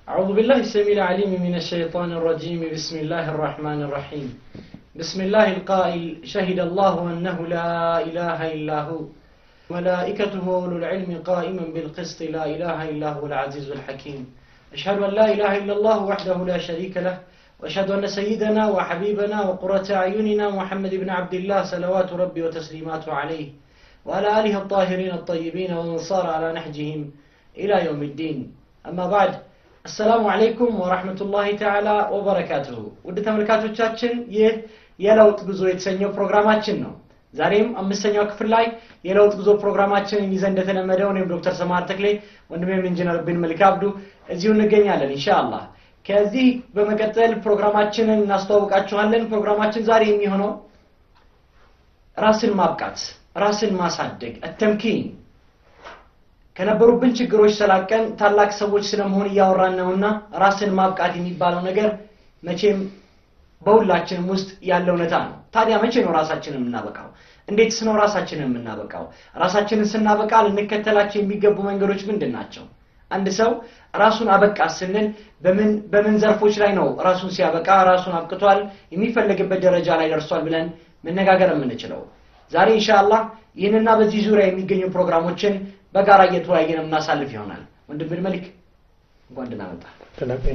أعوذ بالله السميع العليم من الشيطان الرجيم بسم الله الرحمن الرحيم بسم الله القائل شهد الله أنه لا إله إلا هو ملائكته أولو العلم قائما بالقسط لا إله إلا هو العزيز الحكيم أشهد أن لا إله إلا الله وحده لا شريك له وأشهد أن سيدنا وحبيبنا وقرة أعيننا محمد بن عبد الله صلوات ربي وتسليماته عليه وعلى آله الطاهرين الطيبين ومن صار على نهجهم إلى يوم الدين أما بعد السلام عليكم ورحمة الله تعالى وبركاته ውድ ተመልካቾቻችን ይህ የለውጥ ጉዞ የተሰኘው ፕሮግራማችን ነው ዛሬም አምስተኛው ክፍል ላይ የለውጥ ጉዞ ፕሮግራማችንን ይዘን እንደተለመደው እኔም ዶክተር ሰማር ተክሌ ወንድሜም ኢንጂነር ብን መልክ አብዱ እዚሁ እንገኛለን ኢንሻአላህ ከዚህ በመቀጠል ፕሮግራማችንን እናስተዋውቃችኋለን ፕሮግራማችን ዛሬ የሚሆነው ራስን ማብቃት ራስን ማሳደግ አተምኪን ከነበሩብን ችግሮች ሰላቀን ታላቅ ሰዎች ስለመሆን እያወራን ነውና ራስን ማብቃት የሚባለው ነገር መቼም በሁላችንም ውስጥ ያለ እውነታ ነው ታዲያ መቼ ነው ራሳችንን የምናበቃው እንዴትስ ነው ራሳችንን የምናበቃው ራሳችንን ስናበቃ ልንከተላቸው የሚገቡ መንገዶች ምንድን ናቸው አንድ ሰው ራሱን አበቃ ስንል በምን በምን ዘርፎች ላይ ነው ራሱን ሲያበቃ ራሱን አብቅቷል የሚፈለግበት ደረጃ ላይ ደርሷል ብለን መነጋገር የምንችለው ዛሬ ኢንሻአላህ ይህንና በዚህ ዙሪያ የሚገኙ ፕሮግራሞችን በጋራ እየተወያየን የምናሳልፍ ይሆናል ወንድም ብን መልክ እንኳን ደህና መጣ تلقين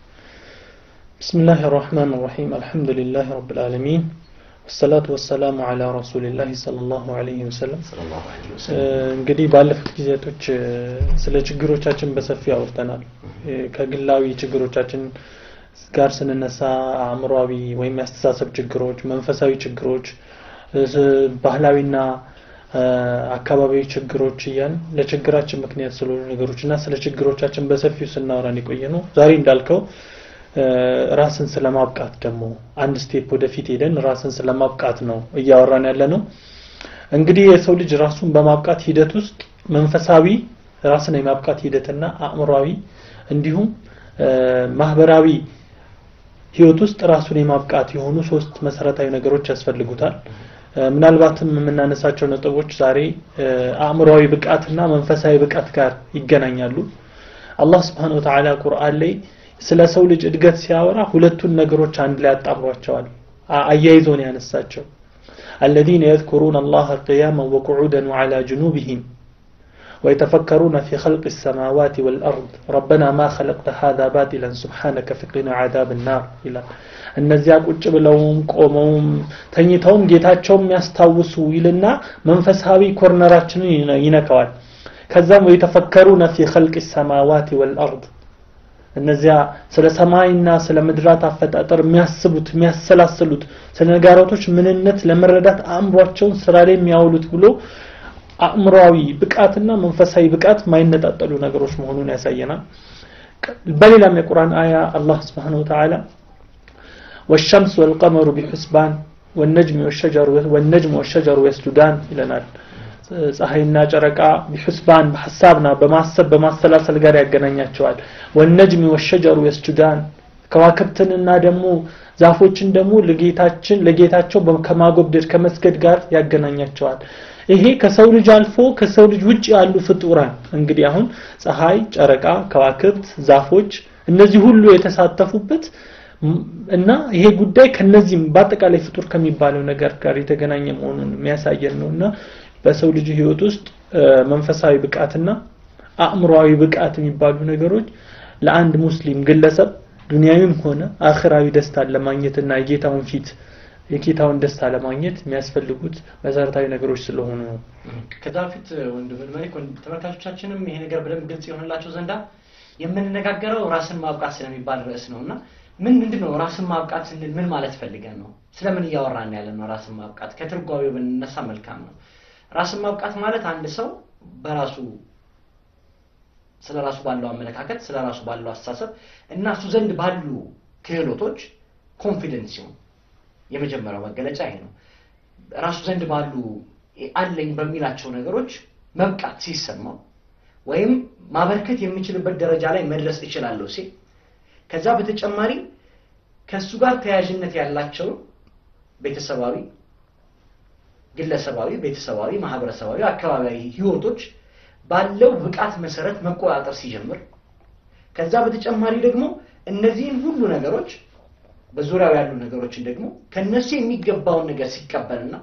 بسم الله الرحمن الرحيم الحمد لله رب العالمين والصلاة والسلام على رسول الله صلى الله عليه وسلم ሰለላሁ ዐለይሂ እ፣ ወሰለም እንግዲህ ባለፉት ጊዜያቶች እ፣ ስለ ችግሮቻችን በሰፊ አውርተናል እ፣ ከግላዊ ችግሮቻችን ጋር ስንነሳ አእምሯዊ ወይም የአስተሳሰብ ችግሮች መንፈሳዊ ችግሮች እ፣ ስ- ባህላዊና እ፣ አካባቢያዊ ችግሮች እያን ለችግራችን ምክንያት ስለሆኑ ነገሮች እና ስለ ችግሮቻችን በሰፊው ስናወራን የቆየ ነው ዛሬ እንዳልከው እ፣ ራስን ስለማብቃት ደግሞ አንድ ስቴፕ ወደፊት ሄደን ራስን ስለማብቃት ነው እያወራን ያለ ነው እንግዲህ የሰው ልጅ ራሱን በማብቃት ሂደት ውስጥ መንፈሳዊ ራስን የማብቃት ሂደትና አእምሯዊ እንዲሁም እ፣ ማህበራዊ ህይወት ውስጥ ራሱን የማብቃት የሆኑ ሶስት መሰረታዊ ነገሮች ያስፈልጉታል እ፣ ምናልባትም የምናነሳቸው ነጥቦች ዛሬ እ፣ አእምሯዊ ብቃትና መንፈሳዊ ብቃት ጋር ይገናኛሉ አላህ ስብሓን ወተዓላ ቁርአን ላይ ስለ ሰው ልጅ እድገት ሲያወራ ሁለቱን ነገሮች አንድ ላይ አጣምሯቸዋል አ- አያይዞ ነው ያነሳቸው الذين يذكرون الله قياما وقعودا وعلى جنوبهم ويتفكرون في خلق السماوات والأرض ربنا ما خلقت هذا باطلا سبحانك فقنا عذاب النار إلى እነዚያ ቁጭ ብለውም ቆመውም ተኝተውም ጌታቸውም ያስታውሱ ይልና መንፈሳዊ ኮርነራችንን ይነ- ይነካዋል ከዛም ወይተፈከሩነ ፊ ኸልቅ ሰማዋት ወልአርድ እነዚያ ስለ ሰማይና ስለ ምድራት አፈጣጠር የሚያስቡት የሚያሰላስሉት ስለ ነጋራቶች ምንነት ለመረዳት አእምሯቸውን ስራ ላይ የሚያውሉት ብሎ አእምሯዊ ብቃትና መንፈሳዊ ብቃት ማይነጣጠሉ ነገሮች መሆኑን ያሳየናል በሌላም የቁርአን አያ አላህ ስብሓን ወተዓላ والشمس والقمر بحسبان والنجم والشجر والنجم والشجر يسجدان ይለናል ፀሐይና ጨረቃ ቢሑስባን በሐሳብና በማሰብ በማሰላሰል ጋር ያገናኛቸዋል ወነጅሚ ወሸጀሩ የስጁዳን ከዋክብትንና ደግሞ ዛፎችን ደግሞ ለጌታችን ለጌታቸው በ- ከማጎብደድ ከመስገድ ጋር ያገናኛቸዋል ይሄ ከሰው ልጅ አልፎ ከሰው ልጅ ውጭ ያሉ ፍጡራን እንግዲህ አሁን ፀሐይ ጨረቃ ከዋክብት ዛፎች እነዚህ ሁሉ የተሳተፉበት ም- እና ይሄ ጉዳይ ከነዚህም በአጠቃላይ ፍጡር ከሚባለው ነገር ጋር የተገናኘ መሆኑን የሚያሳየን ነው እና በሰው ልጅ ህይወት ውስጥ እ፣ መንፈሳዊ ብቃትና አእምሯዊ ብቃት የሚባሉ ነገሮች ለአንድ ሙስሊም ግለሰብ ዱንያዊም ሆነ አኽራዊ ደስታን ለማግኘትና የጌታውን ፊት የጌታውን ደስታ ለማግኘት የሚያስፈልጉት መሰረታዊ ነገሮች ስለሆኑ ነው ከዛ በፊት ወንድም መልክ ወንድ- ተመልካቾቻችንም ይሄ ነገር በደንብ ግልጽ የሆንላቸው ዘንዳ የምንነጋገረው ራስን ማብቃት ስለሚባል ርዕስ ነው እና ምን ምንድን ነው ራስን ማብቃት ስንል ምን ማለት ፈልገን ነው ስለምን እያወራን ያለ ነው ራስን ማብቃት ከትርጓሜው ብንነሳ መልካም ነው ራስን ማብቃት ማለት አንድ ሰው በራሱ ስለ ራሱ ባለው አመለካከት ስለ ራሱ ባለው አስተሳሰብ እና እሱ ዘንድ ባሉ ክህሎቶች ኮንፊደንስ ሲሆን የመጀመሪያው መገለጫ ይሄ ነው ራሱ ዘንድ ባሉ አለኝ በሚላቸው ነገሮች መብቃት ሲሰማው ወይም ማበርከት የሚችልበት ደረጃ ላይ መድረስ እችላለሁ ሲል ከዛ በተጨማሪ ከእሱ ጋር ተያያዥነት ያላቸው ቤተሰባዊ ግለሰባዊ ቤተሰባዊ ማህበረሰባዊ አካባቢያዊ ህይወቶች ባለው ብቃት መሰረት መቆጣጠር ሲጀምር ከዛ በተጨማሪ ደግሞ እነዚህን ሁሉ ነገሮች በዙሪያው ያሉ ነገሮችን ደግሞ ከነሱ የሚገባውን ነገር ሲቀበልና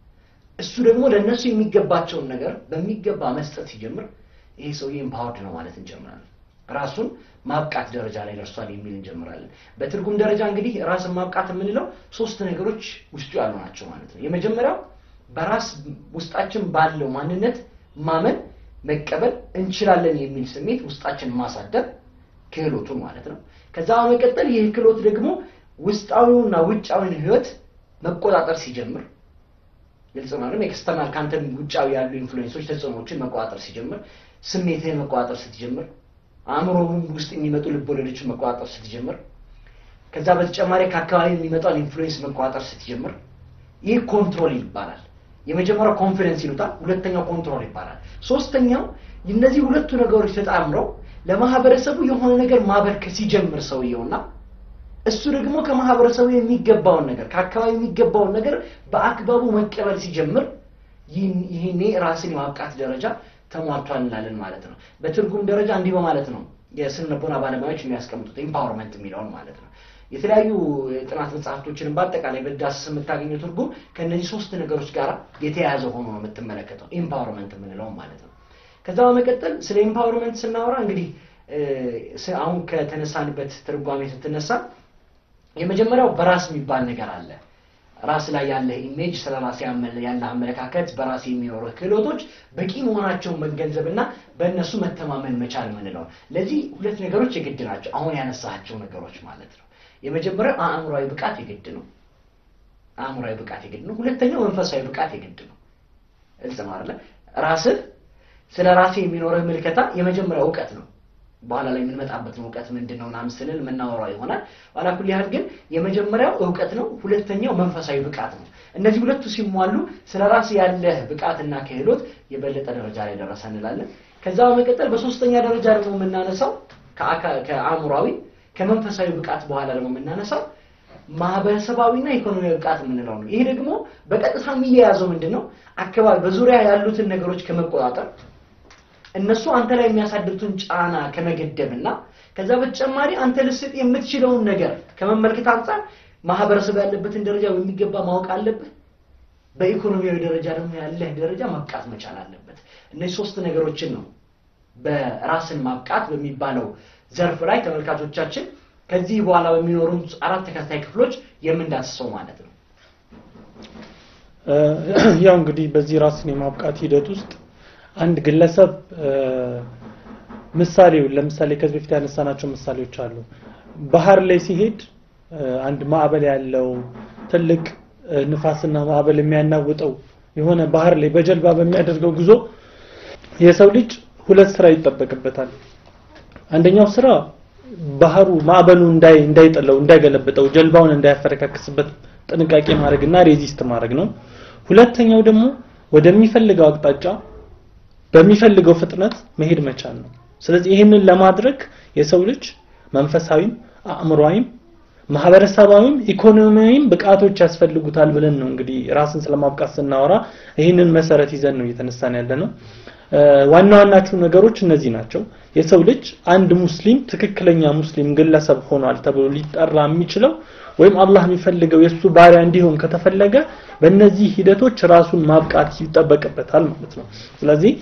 እሱ ደግሞ ለእነሱ የሚገባቸውን ነገር በሚገባ መስጠት ሲጀምር ይሄ ሰውዬ ኤምፓወርድ ነው ማለት እንጀምራለን። ራሱን ማብቃት ደረጃ ላይ ደርሷል የሚል እንጀምራለን። በትርጉም ደረጃ እንግዲህ ራስን ማብቃት የምንለው ሶስት ነገሮች ውስጡ ያሉ ናቸው ማለት ነው። የመጀመሪያው በራስ ውስጣችን ባለው ማንነት ማመን፣ መቀበል እንችላለን የሚል ስሜት ውስጣችን ማሳደር ክህሎቱን ማለት ነው። ከዛ በመቀጠል ይህ ክህሎት ደግሞ ውስጣዊውና ውጫዊውን ህይወት መቆጣጠር ሲጀምር ግልጽ ነው አይደል? ኤክስተርናል ከአንተ ውጫዊ ያሉ ኢንፍሉዌንሶች ተጽዕኖዎችን መቆጣጠር ሲጀምር፣ ስሜትህን መቆጣጠር ስትጀምር፣ አእምሮ ውስጥ የሚመጡ ልቦለዶችን መቆጣጠር ስትጀምር፣ ከዛ በተጨማሪ ከአካባቢ የሚመጣውን ኢንፍሉዌንስ መቆጣጠር ስትጀምር፣ ይህ ኮንትሮል ይባላል። የመጀመሪያው ኮንፊደንስ ይሉታል፣ ሁለተኛው ኮንትሮል ይባላል። ሶስተኛው እነዚህ ሁለቱ ነገሮች ተጣምረው ለማህበረሰቡ የሆነ ነገር ማበርከት ሲጀምር ሰውየውና እሱ ደግሞ ከማህበረሰቡ የሚገባውን ነገር ከአካባቢ የሚገባውን ነገር በአግባቡ መቀበል ሲጀምር ይህኔ ራስን የማብቃት ደረጃ ተሟልቷል እንላለን ማለት ነው። በትርጉም ደረጃ እንዲህ በማለት ነው የስነ ልቦና ባለሙያዎች የሚያስቀምጡት ኢምፓወርመንት የሚለውን ማለት ነው። የተለያዩ የጥናት መጽሐፍቶችንም በአጠቃላይ በዳስስ የምታገኘው ትርጉም ከእነዚህ ሶስት ነገሮች ጋር የተያያዘ ሆኖ ነው የምትመለከተው ኢምፓወርመንት የምንለውን ማለት ነው። ከዛ በመቀጠል ስለ ኢምፓወርመንት ስናወራ እንግዲህ አሁን ከተነሳንበት ትርጓሜ ስትነሳ የመጀመሪያው በራስ የሚባል ነገር አለ። ራስ ላይ ያለ ኢሜጅ፣ ስለ ራስ ያለ አመለካከት፣ በራስ የሚኖሩ ክህሎቶች በቂ መሆናቸውን መገንዘብና በእነሱ መተማመን መቻል የምንለው ለዚህ ሁለት ነገሮች የግድ ናቸው። አሁን ያነሳቸው ነገሮች ማለት ነው። የመጀመሪያው አእምሯዊ ብቃት የግድ ነው። አእምሯዊ ብቃት የግድ ነው። ሁለተኛው መንፈሳዊ ብቃት የግድ ነው። እልጽ ነው አይደለ? ራስህ ስለ ራስህ የሚኖርህ ምልከታ የመጀመሪያው እውቀት ነው። በኋላ ላይ የምንመጣበት ነው እውቀት ምንድን ነው ምናምን ስንል የምናወራው ይሆናል። ኋላ ኩል ያህል ግን የመጀመሪያው እውቀት ነው፣ ሁለተኛው መንፈሳዊ ብቃት ነው። እነዚህ ሁለቱ ሲሟሉ ስለ ራስ ያለህ ብቃትና ክህሎት የበለጠ ደረጃ ላይ ደረሰ እንላለን። ከዛ በመቀጠል በሶስተኛ ደረጃ ደግሞ የምናነሳው ከአእምሯዊ ከመንፈሳዊ ብቃት በኋላ ደግሞ የምናነሳው ማህበረሰባዊና ኢኮኖሚያዊ ብቃት የምንለው ነው። ይሄ ደግሞ በቀጥታ የሚያያዘው ምንድን ነው? አካባቢ በዙሪያ ያሉትን ነገሮች ከመቆጣጠር እነሱ አንተ ላይ የሚያሳድሩትን ጫና ከመገደብና ከዛ በተጨማሪ አንተ ልስጥ የምትችለውን ነገር ከመመልከት አንጻር ማህበረሰቡ ያለበትን ደረጃ በሚገባ ማወቅ አለብህ። በኢኮኖሚያዊ ደረጃ ደግሞ ያለህ ደረጃ ማብቃት መቻል አለበት። እነዚህ ሶስት ነገሮችን ነው በራስን ማብቃት በሚባለው ዘርፍ ላይ ተመልካቾቻችን ከዚህ በኋላ በሚኖሩን አራት ተከታታይ ክፍሎች የምንዳስሰው ማለት ነው። ያው እንግዲህ በዚህ ራስን የማብቃት ሂደት ውስጥ አንድ ግለሰብ ምሳሌው ለምሳሌ ከዚህ በፊት ያነሳናቸው ምሳሌዎች አሉ። ባህር ላይ ሲሄድ አንድ ማዕበል ያለው ትልቅ ንፋስና ማዕበል የሚያናውጠው የሆነ ባህር ላይ በጀልባ በሚያደርገው ጉዞ የሰው ልጅ ሁለት ስራ ይጠበቅበታል። አንደኛው ስራ ባህሩ ማዕበሉ እንዳይ እንዳይጥለው እንዳይገለብጠው ጀልባውን እንዳያፈረካክስበት ጥንቃቄ ማድረግና ሬዚስት ማድረግ ነው። ሁለተኛው ደግሞ ወደሚፈልገው አቅጣጫ በሚፈልገው ፍጥነት መሄድ መቻል ነው። ስለዚህ ይህንን ለማድረግ የሰው ልጅ መንፈሳዊም አእምሯዊም ማህበረሰባዊም ኢኮኖሚያዊም ብቃቶች ያስፈልጉታል ብለን ነው እንግዲህ ራስን ስለማብቃት ስናወራ ይህንን መሰረት ይዘን ነው እየተነሳን ያለ ነው። ዋና ዋናቹ ነገሮች እነዚህ ናቸው። የሰው ልጅ አንድ ሙስሊም ትክክለኛ ሙስሊም ግለሰብ ሆኗል ተብሎ ሊጠራ የሚችለው ወይም አላህ የሚፈልገው የእሱ ባሪያ እንዲሆን ከተፈለገ በእነዚህ ሂደቶች ራሱን ማብቃት ይጠበቅበታል ማለት ነው። ስለዚህ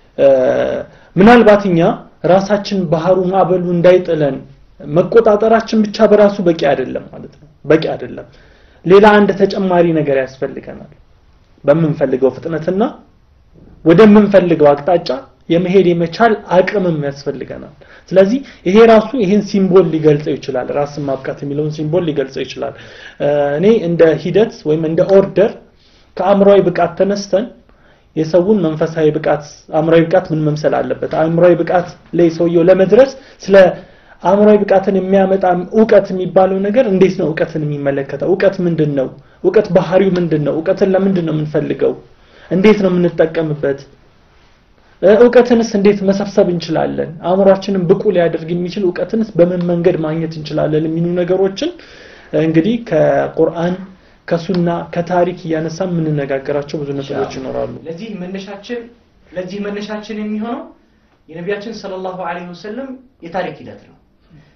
ምናልባት እኛ ራሳችን ባህሩ ማዕበሉ እንዳይጥለን መቆጣጠራችን ብቻ በራሱ በቂ አይደለም ማለት ነው። በቂ አይደለም። ሌላ አንድ ተጨማሪ ነገር ያስፈልገናል። በምንፈልገው ፍጥነትና ወደምንፈልገው አቅጣጫ የመሄድ የመቻል አቅምም ያስፈልገናል። ስለዚህ ይሄ ራሱ ይሄን ሲምቦል ሊገልጸው ይችላል። ራስን ማብቃት የሚለውን ሲምቦል ሊገልጸው ይችላል። እኔ እንደ ሂደት ወይም እንደ ኦርደር ከአእምሯዊ ብቃት ተነስተን የሰውን መንፈሳዊ ብቃት አእምሯዊ ብቃት ምን መምሰል አለበት፣ አእምሯዊ ብቃት ላይ ሰውየው ለመድረስ ስለ አእምሯዊ ብቃትን የሚያመጣ እውቀት የሚባለው ነገር እንዴት ነው እውቀትን የሚመለከተው? እውቀት ምንድን ነው? እውቀት ባህሪው ምንድን ነው? እውቀትን ለምንድን ነው የምንፈልገው? እንዴት ነው የምንጠቀምበት? እውቀትንስ እንዴት መሰብሰብ እንችላለን? አእምሯችንን ብቁ ሊያደርግ የሚችል እውቀትንስ በምን መንገድ ማግኘት እንችላለን? የሚሉ ነገሮችን እንግዲህ ከቁርአን ከሱና ከታሪክ እያነሳ የምንነጋገራቸው ብዙ ነጥቦች ይኖራሉ። ለዚህ መነሻችን ለዚህ መነሻችን የሚሆነው የነቢያችን ሰለላሁ ዐለይሂ ወሰለም የታሪክ ሂደት ነው።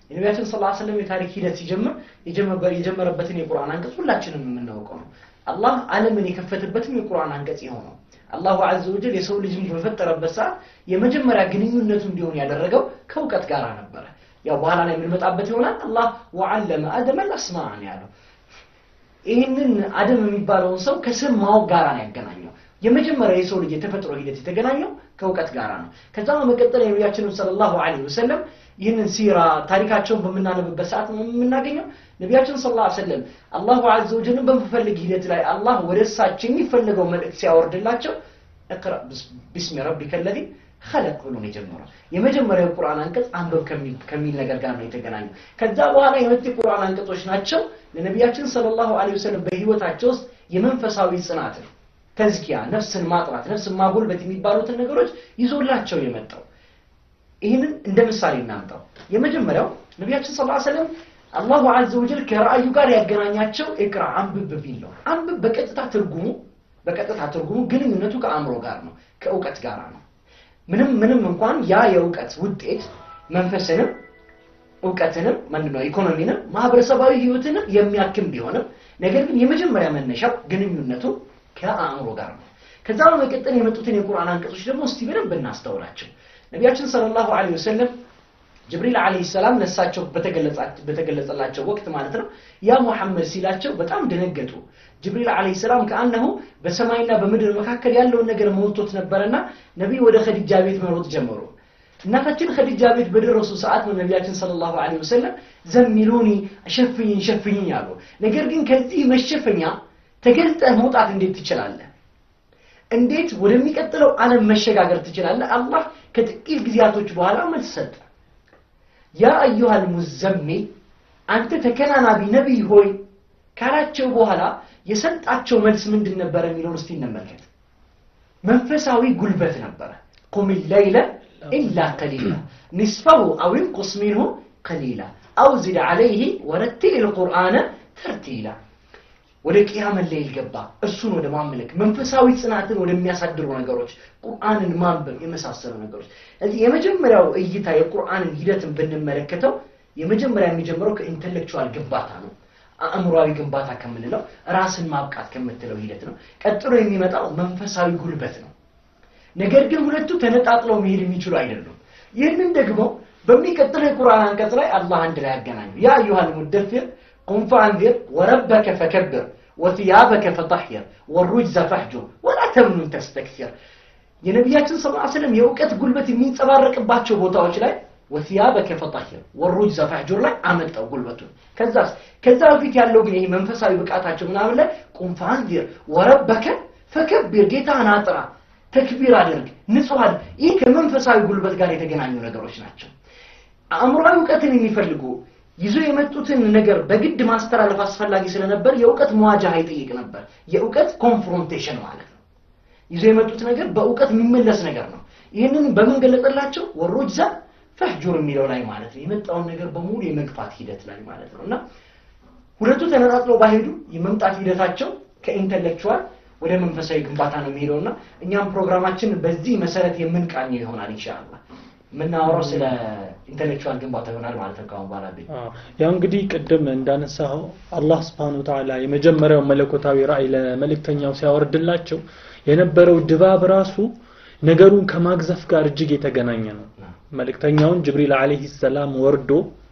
የነቢያችን ስ ሰለም የታሪክ ሂደት ሲጀምር የጀመረበትን የቁርአን አንቀጽ ሁላችንም የምናውቀው ነው አላህ ዓለምን የከፈተበትም የቁርአን አንቀጽ የሆነው አላሁ አዘ ወጀል የሰው ልጅን በፈጠረበት ሰዓት የመጀመሪያ ግንኙነቱ እንዲሆን ያደረገው ከእውቀት ጋር ነበረ ያው በኋላ ላይ የምንመጣበት ይሆናል አላህ ወዓለመ አደመ አስማን ያለው ይህንን አደም የሚባለውን ሰው ከስም ማወቅ ጋር ነው ያገናኘው የመጀመሪያ የሰው ልጅ የተፈጥሮ ሂደት የተገናኘው ከእውቀት ጋር ነው ከዛ በመቀጠል የነቢያችንን ሰለላሁ ዐለይሂ ወሰለም ይህንን ሲራ ታሪካቸውን በምናነብበት ሰዓት ነው የምናገኘው ነቢያችን ስለ ላ ሰለም አላሁ አዘ ወጀልን በምፈልግ ሂደት ላይ አላህ ወደ እሳቸው የሚፈልገው መልእክት ሲያወርድላቸው እቅራ ቢስሚ ረቢከ ለዚ ኸለቅ ብሎ ነው የጀመረው የመጀመሪያው ቁርአን አንቀጽ አንበብ ከሚል ነገር ጋር ነው የተገናኘው ከዛ በኋላ የመጡ የቁርአን አንቀጾች ናቸው ለነቢያችን ስለ ላሁ ወሰለም በህይወታቸው ውስጥ የመንፈሳዊ ጽናትን ተዝኪያ ነፍስን ማጥራት ነፍስን ማጎልበት የሚባሉትን ነገሮች ይዞላቸው የመጣው ይህንን እንደ ምሳሌ እናምጣው የመጀመሪያው ነቢያችን ስ ሰለም አላሁ አዘ ወጀል ከራእዩ ጋር ያገናኛቸው እቅራ አንብብ ቢል ነው አንብብ በቀጥታ ትርጉሙ በቀጥታ ትርጉሙ ግንኙነቱ ከአእምሮ ጋር ነው ከእውቀት ጋር ነው ምንም ምንም እንኳን ያ የእውቀት ውጤት መንፈስንም እውቀትንም ምንድነው ኢኮኖሚንም ማህበረሰባዊ ህይወትንም የሚያክም ቢሆንም ነገር ግን የመጀመሪያ መነሻው ግንኙነቱ ከአእምሮ ጋር ነው ከዛ በመቀጠል የመጡትን የቁርአን አንቀጾች ደግሞ እስቲ በደንብ እናስተውላቸው ነቢያችን ሰለላሁ ዐለይሂ ወሰለም ጅብሪል አለይሂ ሰላም ለሳቸው በተገለጸላቸው ወቅት ማለት ነው ያ ሙሐመድ ሲላቸው በጣም ደነገጡ ጅብሪል አለይሂ ሰላም ከአነሁ በሰማይና በምድር መካከል ያለውን ነገር ሞልቶት ነበረና ነቢይ ወደ ኸዲጃ ቤት መሮጥ ጀመሩ እናታችን ኸዲጃ ቤት በደረሱ ሰዓት ነው ነቢያችን ሰለላሁ ዐለይሂ ወሰለም ዘሚሉኒ ሸፍኝኝ ሸፍኝኝ አሉ ነገር ግን ከዚህ መሸፈኛ ተገልጠህ መውጣት እንዴት ትችላለህ እንዴት ወደሚቀጥለው ዓለም መሸጋገር ትችላለህ አላህ ከጥቂት ጊዜያቶች በኋላ መልስ ሰጠ ያ አዩሃል ሙዘሚል አንተ ተከናናቢ ነቢይ ሆይ ካላቸው በኋላ የሰጣቸው መልስ ምንድን ነበረ የሚለውን እስቲ እንመልከት መንፈሳዊ ጉልበት ነበረ ቁም ለይለ ኢላ ቀሊላ ኒስፈሁ አው እንቁስ ሚንሁ ቀሊላ አው ዝድ ዓለይህ ወረቲል ልቁርአነ ተርቲላ ወደ ቅያመ ሌይል ገባ እርሱን ወደ ማምለክ መንፈሳዊ ጽናትን ወደሚያሳድሩ ነገሮች ቁርአንን ማንበብ የመሳሰሉ ነገሮች እዚህ የመጀመሪያው እይታ የቁርአንን ሂደትን ብንመለከተው የመጀመሪያ የሚጀምረው ከኢንተሌክቹዋል ግንባታ ነው አእምሯዊ ግንባታ ከምንለው ራስን ማብቃት ከምትለው ሂደት ነው ቀጥሎ የሚመጣው መንፈሳዊ ጉልበት ነው ነገር ግን ሁለቱ ተነጣጥለው መሄድ የሚችሉ አይደሉም ይህንን ደግሞ በሚቀጥለው የቁርአን አንቀጽ ላይ አላህ አንድ ላይ ያገናኙ ያ አዩሃል ሙደፊር ቁም ፈአንዚር ወረበከ ፈከብር ወትያበከ ፈጠሕር ወሩጅዘ ፈሕጁር ወላ ተምኑን ተስተክሲር የነቢያችን ስ ስለም የእውቀት ጉልበት የሚንጸባረቅባቸው ቦታዎች ላይ ወትያበከ ፈጠሕር ወሩጅዘ ፈሕጁር ላይ አመጣው ጉልበቱን ከዛስ ከዛ በፊት ያለው ግን ይሄ መንፈሳዊ ብቃታቸው ምናምን ላይ ቁም ፈአንዚር ወረበከ ፈከብር ጌታህን አጥራ ተክቢር አድርግ ንጹህ ይህ ከመንፈሳዊ ጉልበት ጋር የተገናኙ ነገሮች ናቸው አእምሯዊ እውቀትን የሚፈልጉ ይዞ የመጡትን ነገር በግድ ማስተላለፍ አስፈላጊ ስለነበር የእውቀት መዋጃ ይጠይቅ ነበር የእውቀት ኮንፍሮንቴሽን ማለት ነው ይዞ የመጡት ነገር በእውቀት የሚመለስ ነገር ነው ይህንን በምን ገለጸላቸው ወሮጅ ዛ ፈህጁር የሚለው ላይ ማለት ነው የመጣውን ነገር በሙሉ የመግፋት ሂደት ላይ ማለት ነው እና ሁለቱ ተነጣጥለው ባሄዱ የመምጣት ሂደታቸው ከኢንተሌክቹዋል ወደ መንፈሳዊ ግንባታ ነው የሚሄደው እና እኛም ፕሮግራማችን በዚህ መሰረት የምንቃኘው ይሆናል ኢንሻአላ የምናወራው ስለ ኢንተሌክቹዋል ግንባታ ይሆናል ማለት ነው ካሁን በኋላ ያው እንግዲህ ቅድም እንዳነሳኸው አላህ ስብሓን ተዓላ የመጀመሪያው መለኮታዊ ራእይ ለመልእክተኛው ሲያወርድላቸው የነበረው ድባብ ራሱ ነገሩን ከማግዘፍ ጋር እጅግ የተገናኘ ነው መልእክተኛውን ጅብሪል አለይሂ ሰላም ወርዶ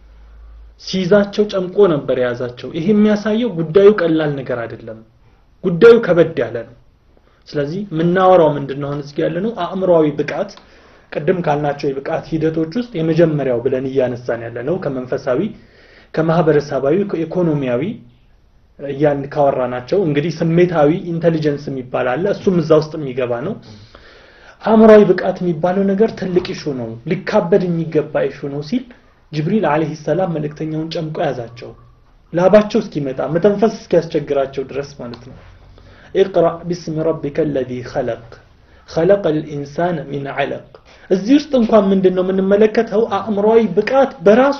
ሲይዛቸው ጨምቆ ነበር የያዛቸው ይሄ የሚያሳየው ጉዳዩ ቀላል ነገር አይደለም ጉዳዩ ከበድ ያለ ነው ስለዚህ የምናወራው ምንድነው አሁን እዚህ ያለ ነው አእምሯዊ ብቃት ቅድም ካልናቸው የብቃት ሂደቶች ውስጥ የመጀመሪያው ብለን እያነሳን ያለ ነው ከመንፈሳዊ ከማህበረሰባዊ ከኢኮኖሚያዊ እያን ካወራ ናቸው እንግዲህ ስሜታዊ ኢንተሊጀንስ የሚባል አለ እሱም እዛ ውስጥ የሚገባ ነው አእምሯዊ ብቃት የሚባለው ነገር ትልቅ ኢሹ ነው ሊካበድ የሚገባ ኢሹ ነው ሲል ጅብሪል አለይሂ ሰላም መልእክተኛውን ጨምቆ ያዛቸው ላባቸው እስኪመጣ መተንፈስ እስኪያስቸግራቸው ድረስ ማለት ነው اقرأ باسم ربك الذي خلق خلق الإنسان من علق እዚህ ውስጥ እንኳን ምንድን ነው የምንመለከተው አእምሯዊ ብቃት በራሱ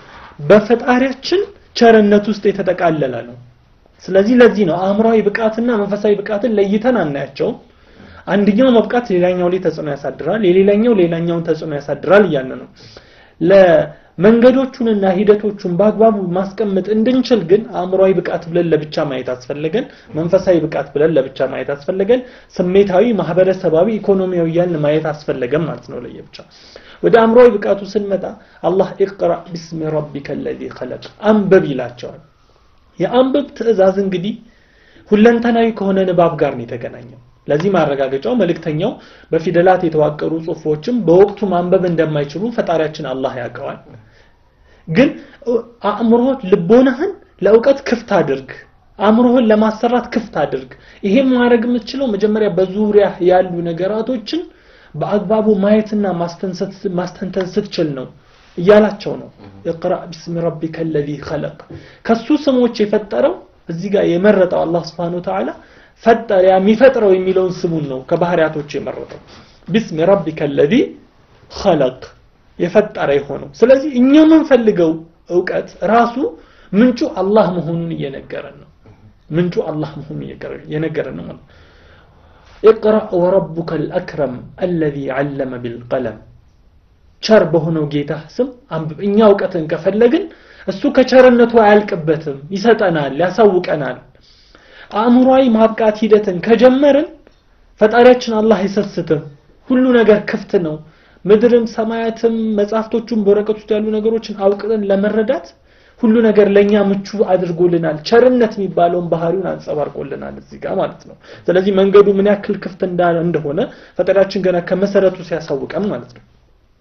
በፈጣሪያችን ቸርነት ውስጥ የተጠቃለለ ነው ስለዚህ ለዚህ ነው አእምሯዊ ብቃትና መንፈሳዊ ብቃትን ለይተን አናያቸውም አንደኛው መብቃት ሌላኛው ላይ ተጽዕኖ ያሳድራል የሌላኛው ሌላኛውን ተጽዕኖ ያሳድራል እያለ ነው መንገዶቹንና ሂደቶቹን በአግባቡ ማስቀመጥ እንድንችል ግን አእምሯዊ ብቃት ብለን ለብቻ ማየት አስፈለገን መንፈሳዊ ብቃት ብለን ለብቻ ማየት አስፈለገን ስሜታዊ ማህበረሰባዊ ኢኮኖሚያዊ እያልን ማየት አስፈለገን ማለት ነው ለየብቻ ወደ አእምሯዊ ብቃቱ ስንመጣ አላህ ኢቅራ ቢስሚ ረቢከ ለዚ ኸለቅ አንብብ ይላቸዋል የአንብብ ትእዛዝ እንግዲህ ሁለንተናዊ ከሆነ ንባብ ጋር ነው የተገናኘው ለዚህ ማረጋገጫው መልእክተኛው በፊደላት የተዋቀሩ ጽሁፎችም በወቅቱ ማንበብ እንደማይችሉ ፈጣሪያችን አላህ ያውቀዋል ግን አእምሮህ ልቦናህን ለእውቀት ክፍት አድርግ አእምሮህን ለማሰራት ክፍት አድርግ ይሄም ማድረግ የምትችለው መጀመሪያ በዙሪያ ያሉ ነገራቶችን በአግባቡ ማየትና ማስተንተን ስትችል ነው እያላቸው ነው እቅራ ቢስሚ ረቢከ ለዚ ኸለቅ ከሱ ስሞች የፈጠረው እዚህ ጋር የመረጠው አላህ ስብሓን ወተዓላ ፈጠረ የሚፈጥረው የሚለውን ስሙን ነው ከባህሪያቶች የመረጠው ቢስሚ ረቢከ ለዚ ኸለቅ የፈጠረ የሆነው ስለዚህ እኛ የምንፈልገው እውቀት ራሱ ምንጩ አላህ መሆኑን እየነገረን ነው ምንጩ አላህ መሆኑን እየነገረን ነው ማለት اقرأ وربك الأكرم الذي علم بالقلم ቸር በሆነው ጌታ ስም አንብብ እኛ እውቀትን ከፈለግን እሱ ከቸርነቱ አያልቅበትም ይሰጠናል ያሳውቀናል አእምሯዊ ማብቃት ሂደትን ከጀመርን ፈጣሪያችን አላህ አይሰስትም ሁሉ ነገር ክፍት ነው ምድርም ሰማያትም መጽሐፍቶቹም በወረቀት ውስጥ ያሉ ነገሮችን አውቅን ለመረዳት ሁሉ ነገር ለኛ ምቹ አድርጎልናል ቸርነት የሚባለውን ባህሪውን አንጸባርቆልናል እዚህ ጋር ማለት ነው ስለዚህ መንገዱ ምን ያክል ክፍት እንዳለ እንደሆነ ፈጣሪያችን ገና ከመሰረቱ ሲያሳውቀን ማለት ነው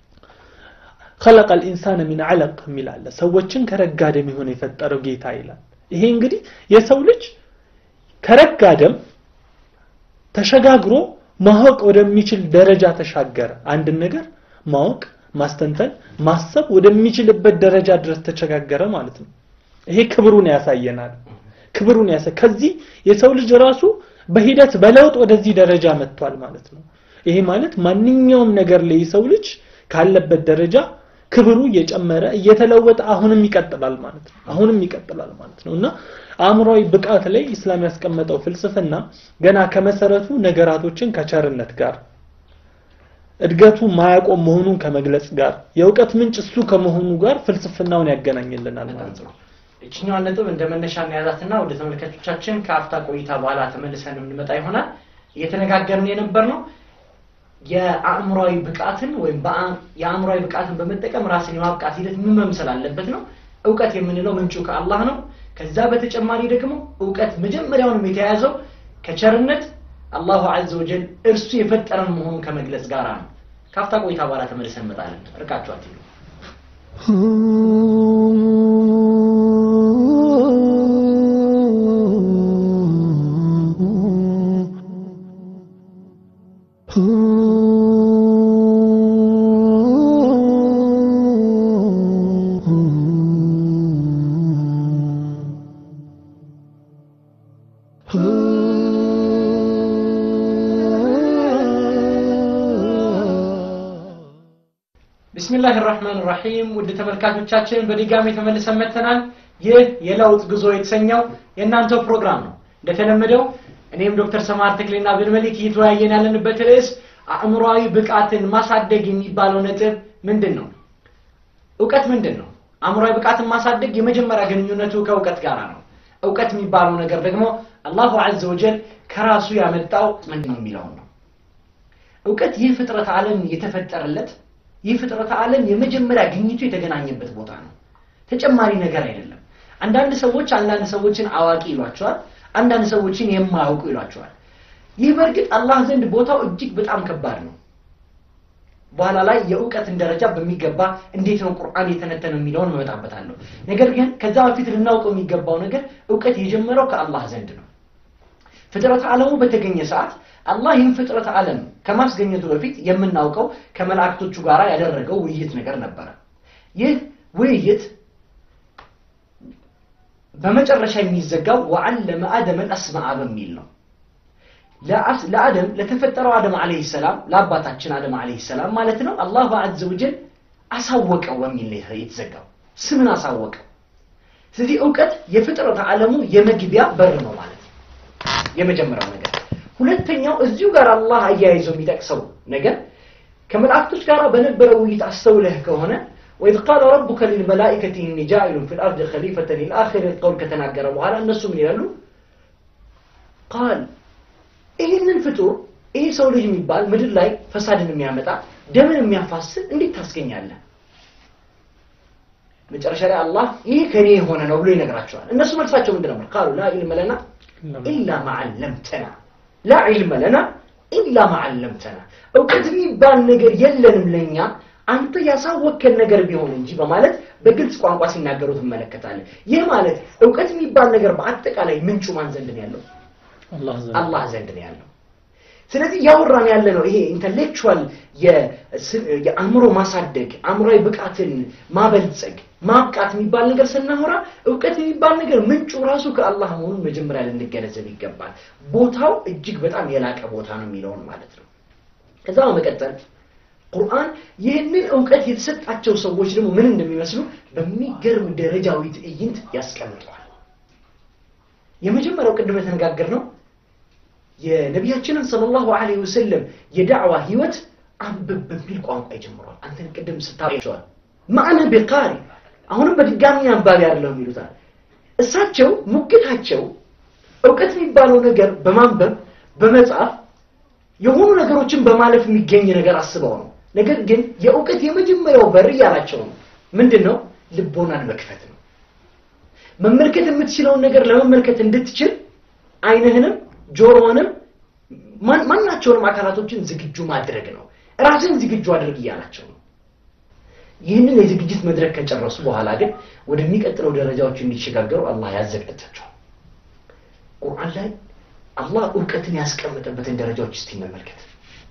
خلق الانسان من علق የሚላለ ሰዎችን ከረጋ ደም የሆነ የፈጠረው ጌታ ይላል ይሄ እንግዲህ የሰው ልጅ ከረጋ ደም ተሸጋግሮ ማወቅ ወደሚችል ደረጃ ተሻገረ አንድን ነገር ማወቅ ማስተንተን ማሰብ ወደሚችልበት ደረጃ ድረስ ተሸጋገረ ማለት ነው ይሄ ክብሩን ያሳየናል ክብሩን ያሳ ከዚህ የሰው ልጅ ራሱ በሂደት በለውጥ ወደዚህ ደረጃ መጥቷል ማለት ነው ይሄ ማለት ማንኛውም ነገር ላይ የሰው ልጅ ካለበት ደረጃ ክብሩ እየጨመረ እየተለወጠ አሁንም ይቀጥላል ማለት ነው አሁንም ይቀጥላል ማለት ነው እና አእምሯዊ ብቃት ላይ ኢስላም ያስቀመጠው ፍልስፍና ገና ከመሰረቱ ነገራቶችን ከቸርነት ጋር እድገቱ ማያቆም መሆኑን ከመግለጽ ጋር የእውቀት ምንጭ እሱ ከመሆኑ ጋር ፍልስፍናውን ያገናኝልናል ማለት ነው እችኛዋን ነጥብ እንደ መነሻ እናያዛትና ወደ ተመልካቾቻችን ከአፍታ ቆይታ በኋላ ተመልሰን የምንመጣ ይሆናል እየተነጋገርን የነበር ነው የአእምሯዊ ብቃትን ወይም የአእምሯዊ ብቃትን በመጠቀም ራስን የማብቃት ሂደት ምን መምሰል አለበት ነው እውቀት የምንለው ምንጩ ከአላህ ነው ከዛ በተጨማሪ ደግሞ እውቀት መጀመሪያውንም የተያያዘው ከቸርነት አላሁ አዘ ወጀል እርሱ የፈጠረን መሆኑን ከመግለጽ ጋር ነው ካፍታ ቆይታ በኋላ ተመልሰን እንመጣለን እርቃችሁ አትሉ ቢስሚላህ ራህማን ራሒም ውድ ተመልካቾቻችን በድጋሚ ተመልሰን መጥተናል ይህ የለውጥ ጉዞ የተሰኘው የእናንተው ፕሮግራም ነው እንደተለመደው እኔም ዶክተር ሰማር ተክሌና ብንመሊክ እየተወያየን ያለንበት ርዕስ አእምሯዊ ብቃትን ማሳደግ የሚባለው ነጥብ ምንድን ነው እውቀት ምንድን ነው አእምሯዊ ብቃትን ማሳደግ የመጀመሪያ ግንኙነቱ ከእውቀት ጋር ነው እውቀት የሚባለው ነገር ደግሞ አላሁ አዘ ወጀል ከራሱ ያመጣው ምንድን ነው የሚለውን ነው እውቀት ይህ ፍጥረት ዓለም የተፈጠረለት ይህ ፍጥረት ዓለም የመጀመሪያ ግኝቱ የተገናኘበት ቦታ ነው ተጨማሪ ነገር አይደለም አንዳንድ ሰዎች አንዳንድ ሰዎችን አዋቂ ይሏቸዋል አንዳንድ ሰዎችን የማያውቁ ይሏቸዋል ይህ በእርግጥ አላህ ዘንድ ቦታው እጅግ በጣም ከባድ ነው በኋላ ላይ የእውቀትን ደረጃ በሚገባ እንዴት ነው ቁርአን የተነተነው የሚለውን መመጣበታለሁ ነገር ግን ከዛ በፊት ልናውቀው የሚገባው ነገር እውቀት የጀመረው ከአላህ ዘንድ ነው ፍጥረት ዓለሙ በተገኘ ሰዓት አላህ ይህን ፍጥረት ዓለም ከማስገኘቱ በፊት የምናውቀው ከመላእክቶቹ ጋር ያደረገው ውይይት ነገር ነበረ ይህ ውይይት በመጨረሻ የሚዘጋው ወዓለመ አደም አልአስማአ በሚል ነው ለአደም ለተፈጠረው አደም አለህ ሰላም ለአባታችን አደም አለህ ሰላም ማለት ነው አላሁ አዘ ወጀል አሳወቀው በሚል ነው የተዘጋው ስምን አሳወቀው ስለዚህ እውቀት የፍጥረት ዓለሙ የመግቢያ በር ነው ማለት ነው የመጀመሪያው ነገር ሁለተኛው እዚሁ ጋር አላህ አያይዞ የሚጠቅሰው ነገር ከመላእክቶች ጋር በነበረው ውይይት አስተውለህ ከሆነ ወኢዝ ቃለ ረቡከ ሊልመላኢከቲ ኢኒ ጃኢሉን ፊል አርድ ኸሊፈተን ኢላ አኺር ቀውል ከተናገረ በኋላ እነሱ ምን ይላሉ? ቃል ይህንን ፍጡር ይሄ ሰው ልጅ የሚባል ምድር ላይ ፈሳድን የሚያመጣ ደምን የሚያፋስን እንዴት ታስገኛለህ? መጨረሻ ላይ አላህ ይህ ከኔ የሆነ ነው ብሎ ይነግራቸዋል። እነሱ መልሳቸው ምንድን ነበር? ቃሉ ላ ዒልመ ለና ኢላ ማዓለምተና ላ ዒልመ ለና ኢላ ማዓለምተና እውቀት የሚባል ነገር የለንም ለእኛ አንተ ያሳወከን ነገር ቢሆን እንጂ በማለት በግልጽ ቋንቋ ሲናገሩ ትመለከታለህ። ይህ ማለት እውቀት የሚባል ነገር በአጠቃላይ ምንጩ ማን ዘንድ ነው ያለው? አላህ ዘንድ አላህ ዘንድ ነው ያለው። ስለዚህ እያወራን ያለ ነው ይሄ ኢንተሌክቹዋል የአእምሮ ማሳደግ አእምሯዊ ብቃትን ማበልጸግ ማብቃት የሚባል ነገር ስናወራ እውቀት የሚባል ነገር ምንጩ ራሱ ከአላህ መሆኑን መጀመሪያ ልንገነዘብ ይገባል። ቦታው እጅግ በጣም የላቀ ቦታ ነው የሚለውን ማለት ነው። ከዛ በመቀጠል ቁርአን ይህንን እውቀት የተሰጣቸው ሰዎች ደግሞ ምን እንደሚመስሉ በሚገርም ደረጃዊ ትዕይንት ያስቀምጠዋል። የመጀመሪያው ቅድም የተነጋገር ነው የነቢያችንን ሰለላሁ ዐለይሂ ወሰለም የዳዕዋ ህይወት አንብብ በሚል ቋንቋ ይጀምረዋል። አንተን ቅድም ስታቸዋል ማዕነ ቢቃሪ አሁንም በድጋሚ አንባቢ አይደለም ይሉታል። እሳቸው ሙግታቸው እውቀት የሚባለው ነገር በማንበብ በመጻፍ የሆኑ ነገሮችን በማለፍ የሚገኝ ነገር አስበው ነው። ነገር ግን የእውቀት የመጀመሪያው በር እያላቸው ነው ምንድን ነው? ልቦናን መክፈት ነው። መመልከት የምትችለውን ነገር ለመመልከት እንድትችል አይንህንም ጆሮንም ማናቸውንም አካላቶችን ዝግጁ ማድረግ ነው። ራስን ዝግጁ አድርግ እያላቸው ነው። ይህንን የዝግጅት መድረክ ከጨረሱ በኋላ ግን ወደሚቀጥለው ደረጃዎች እንዲሸጋገሩ አላህ ያዘጋጃቸዋል። ቁርአን ላይ አላህ እውቀትን ያስቀመጠበትን ደረጃዎች እስቲ እንመልከት።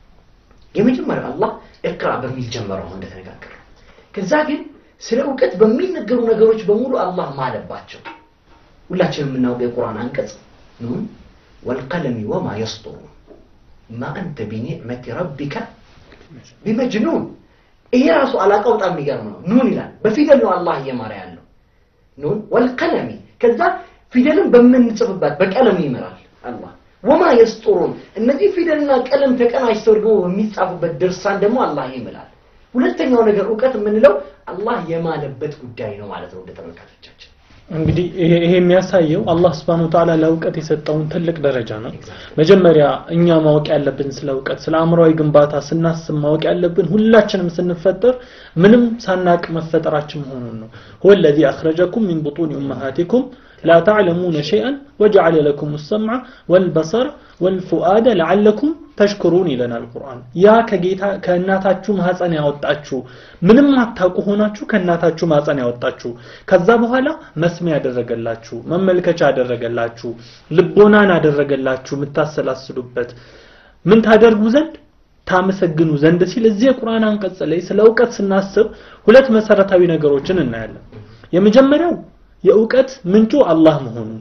የመጀመሪያው አላህ እቅራ በሚል ጀመረው እንደተነጋገረ። ከዛ ግን ስለ እውቀት በሚነገሩ ነገሮች በሙሉ አላህ ማለባቸው። ሁላችንም የምናውቀው የቁርአን አንቀጽ ኑን ወልቀለሚ ወማ የስጡሩን ማ አንተ ቢኒዕመቲ ረቢከ ቢመጅኑን። ይሄ ራሱ አላቃው በጣም የሚገርም ነው። ኑን ይላል። በፊደል ነው አላህ እየማረ ያለው ኑን ወልቀለሚ። ከዛ ፊደልን በምንጽፍበት በቀለም ይምራል አላህ። ወማ የስጡሩን እነዚህ ፊደልና ቀለም ተቀናጅተው ደግሞ በሚጻፉበት ድርሳን ደግሞ አላህ ይምላል። ሁለተኛው ነገር እውቀት የምንለው አላህ የማለበት ጉዳይ ነው ማለት ነው። እንደ ተመልካቾቻችን እንግዲህ ይሄ ይሄ የሚያሳየው አላህ ስብሐነ ወተዓላ ለእውቀት የሰጠውን ትልቅ ደረጃ ነው። መጀመሪያ እኛ ማወቅ ያለብን ስለ እውቀት ስለ አእምሯዊ ግንባታ ስናስብ ማወቅ ያለብን ሁላችንም ስንፈጠር ምንም ሳናቅ መፈጠራችን መሆኑን ነው። هو الذي أخرجكم من بطون أمهاتكم لا تعلمون شيئا وجعل لكم السمع والبصر والفؤاد لعلكم ተሽክሩን ይለናል ቁርአን። ያ ከጌታ ከእናታችሁ ማህፀን ያወጣችሁ ምንም አታውቁ ሆናችሁ ከእናታችሁ ማህፀን ያወጣችሁ ከዛ በኋላ መስሚያ ያደረገላችሁ መመልከቻ ያደረገላችሁ ልቦናን ያደረገላችሁ የምታሰላስሉበት ምን ታደርጉ ዘንድ ታመሰግኑ ዘንድ ሲል እዚህ የቁርአን አንቀጽ ላይ ስለ እውቀት ስናስብ ሁለት መሰረታዊ ነገሮችን እናያለን። የመጀመሪያው የእውቀት ምንጩ አላህ መሆኑን፣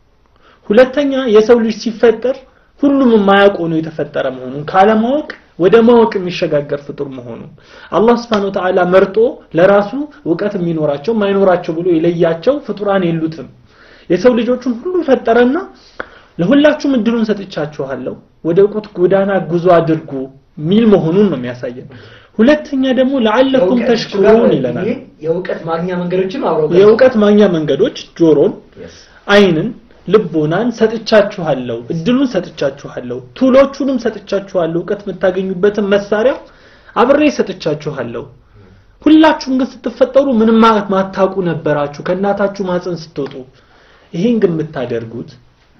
ሁለተኛ የሰው ልጅ ሲፈጠር ሁሉም የማያውቅ ሆኖ የተፈጠረ መሆኑን ካለማወቅ ወደ ማወቅ የሚሸጋገር ፍጡር መሆኑን አላህ Subhanahu Ta'ala መርጦ ለራሱ እውቀት የሚኖራቸው ማይኖራቸው ብሎ የለያቸው ፍጡራን የሉትም። የሰው ልጆቹን ሁሉ ፈጠረና ለሁላችሁም እድሉን ሰጥቻችኋለሁ ወደ እውቀት ጎዳና ጉዞ አድርጉ ሚል መሆኑን ነው የሚያሳየን። ሁለተኛ ደግሞ ለዓለኩም ተሽኩሩን ይለናል። የእውቀት ማግኛ መንገዶችን አብረው የእውቀት ማግኛ መንገዶች ጆሮን፣ አይንን ልቦናን ሰጥቻችኋለሁ፣ እድሉን ሰጥቻችኋለሁ፣ ቱሎቹንም ሰጥቻችኋለሁ፣ እውቀት የምታገኙበትን መሳሪያ አብሬ ሰጥቻችኋለሁ። ሁላችሁም ግን ስትፈጠሩ ምንም ማታውቁ ነበራችሁ ከእናታችሁ ማፀን ስትወጡ። ይሄን ግን የምታደርጉት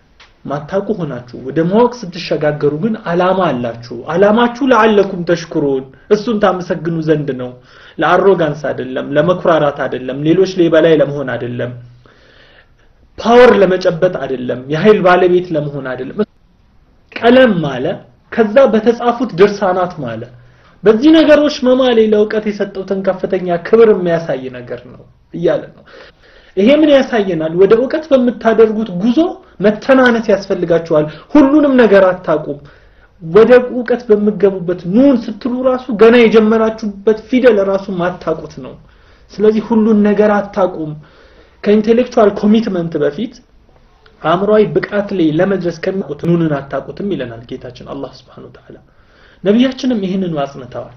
ማታውቁ ሆናችሁ ወደ ማወቅ ስትሸጋገሩ ግን አላማ አላችሁ። አላማችሁ ለዓለኩም ተሽኩሩን እሱን ታመሰግኑ ዘንድ ነው። ለአሮጋንስ አይደለም፣ ለመኩራራት አይደለም፣ ሌሎች ላይ በላይ ለመሆን አይደለም ፓወር ለመጨበጥ አይደለም፣ የኃይል ባለቤት ለመሆን አይደለም። ቀለም ማለ ከዛ በተጻፉት ድርሳናት ማለ በዚህ ነገሮች መማሌ ለእውቀት የሰጠውትን ከፍተኛ ክብር የሚያሳይ ነገር ነው እያለ ነው። ይሄ ምን ያሳየናል? ወደ እውቀት በምታደርጉት ጉዞ መተናነስ ያስፈልጋችኋል። ሁሉንም ነገር አታቁም። ወደ እውቀት በምገቡበት ኑን ስትሉ ራሱ ገና የጀመራችሁበት ፊደል ራሱ ማታቁት ነው። ስለዚህ ሁሉን ነገር አታቁም። ከኢንቴሌክቹዋል ኮሚትመንት በፊት አእምሯዊ ብቃት ላይ ለመድረስ ከሚያውቁት ኑንን አታውቁትም ይለናል ጌታችን አላህ Subhanahu Ta'ala። ነቢያችንም ይህንኑ አጽንተዋል።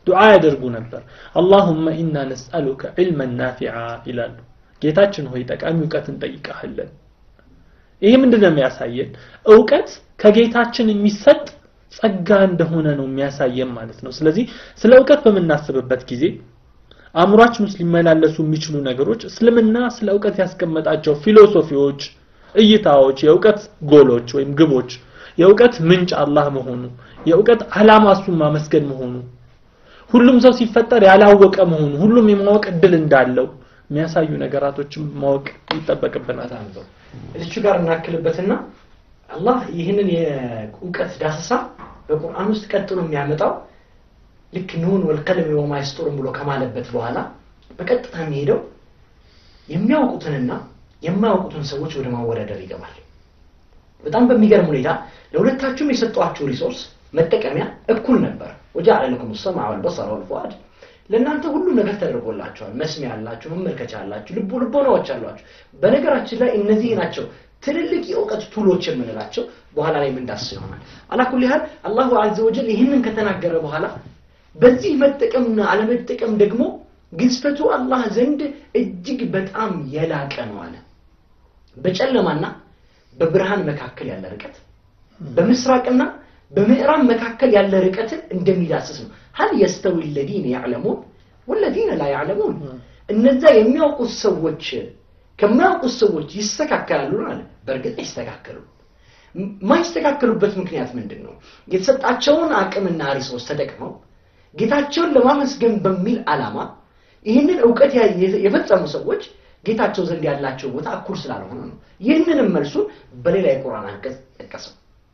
ዱዓ ያደርጉ ነበር አላሁመ ኢና ነስአሉከ ዒልመን ናፊዓ ይላሉ ጌታችን ሆይ ጠቃሚ እውቀት እንጠይቀሃለን ይሄ ምንድን ነው የሚያሳየን እውቀት ከጌታችን የሚሰጥ ጸጋ እንደሆነ ነው የሚያሳየን ማለት ነው ስለዚህ ስለ እውቀት በምናስብበት ጊዜ አእምሯችን ውስጥ ሊመላለሱ የሚችሉ ነገሮች እስልምና ስለ እውቀት ያስቀመጣቸው ፊሎሶፊዎች እይታዎች የእውቀት ጎሎች ወይም ግቦች የእውቀት ምንጭ አላህ መሆኑ የእውቀት ዓላማ እሱን ማመስገን መሆኑ ሁሉም ሰው ሲፈጠር ያላወቀ መሆኑ ሁሉም የማወቅ እድል እንዳለው የሚያሳዩ ነገራቶችን ማወቅ ይጠበቅብናል በጣም ጥሩ እዚቹ ጋር እናክልበትና አላህ ይህንን የእውቀት ዳሰሳ በቁርአን ውስጥ ቀጥሎ የሚያመጣው ልክ ኑን ወልቀለም ወማ ይስጡሩን ብሎ ከማለበት በኋላ በቀጥታ የሚሄደው የሚያውቁትንና የማያውቁትን ሰዎች ወደ ማወዳደር ይገባል በጣም በሚገርም ሁኔታ ለሁለታችሁም የሰጧችሁ ሪሶርስ መጠቀሚያ እኩል ነበር ወጃዐለ ለኩም ሰምዐ ወልበሰረ ወልፉአድ ለእናንተ ሁሉ ነገር ተደርጎላቸዋል መስሚያ አላችሁ መመልከቻ አላችሁ ልቦ ልቦናዎች አሏችሁ በነገራችን ላይ እነዚህ ናቸው ትልልቅ የእውቀት ቱሎች የምንላቸው በኋላ ላይ ምንዳስ ይሆናል አላኩል ያህል አላሁ አዘ ወጀል ይህንን ከተናገረ በኋላ በዚህ መጠቀምና አለመጠቀም ደግሞ ግዝፈቱ አላህ ዘንድ እጅግ በጣም የላቀ ነው አለ በጨለማና በብርሃን መካከል ያለ ርቀት በምስራቅና በምዕራብ መካከል ያለ ርቀትን እንደሚዳስስ ነው ሀል የስተዊ ለዚነ ያዕለሙን ወለዚነ ላ ያዕለሙን እነዛ የሚያውቁት ሰዎች ከማያውቁት ሰዎች ይስተካከላሉ አለ በእርግጥ አይስተካከሉም የማይስተካከሉበት ምክንያት ምንድን ነው የተሰጣቸውን አቅምና ሪሶርስ ተጠቅመው ጌታቸውን ለማመስገን በሚል ዓላማ ይህንን እውቀት የፈጸሙ ሰዎች ጌታቸው ዘንድ ያላቸው ቦታ እኩል ስላልሆነ ነው ይህንንም መልሱን በሌላ የቁርአን አንቀጽ ጠቀሰው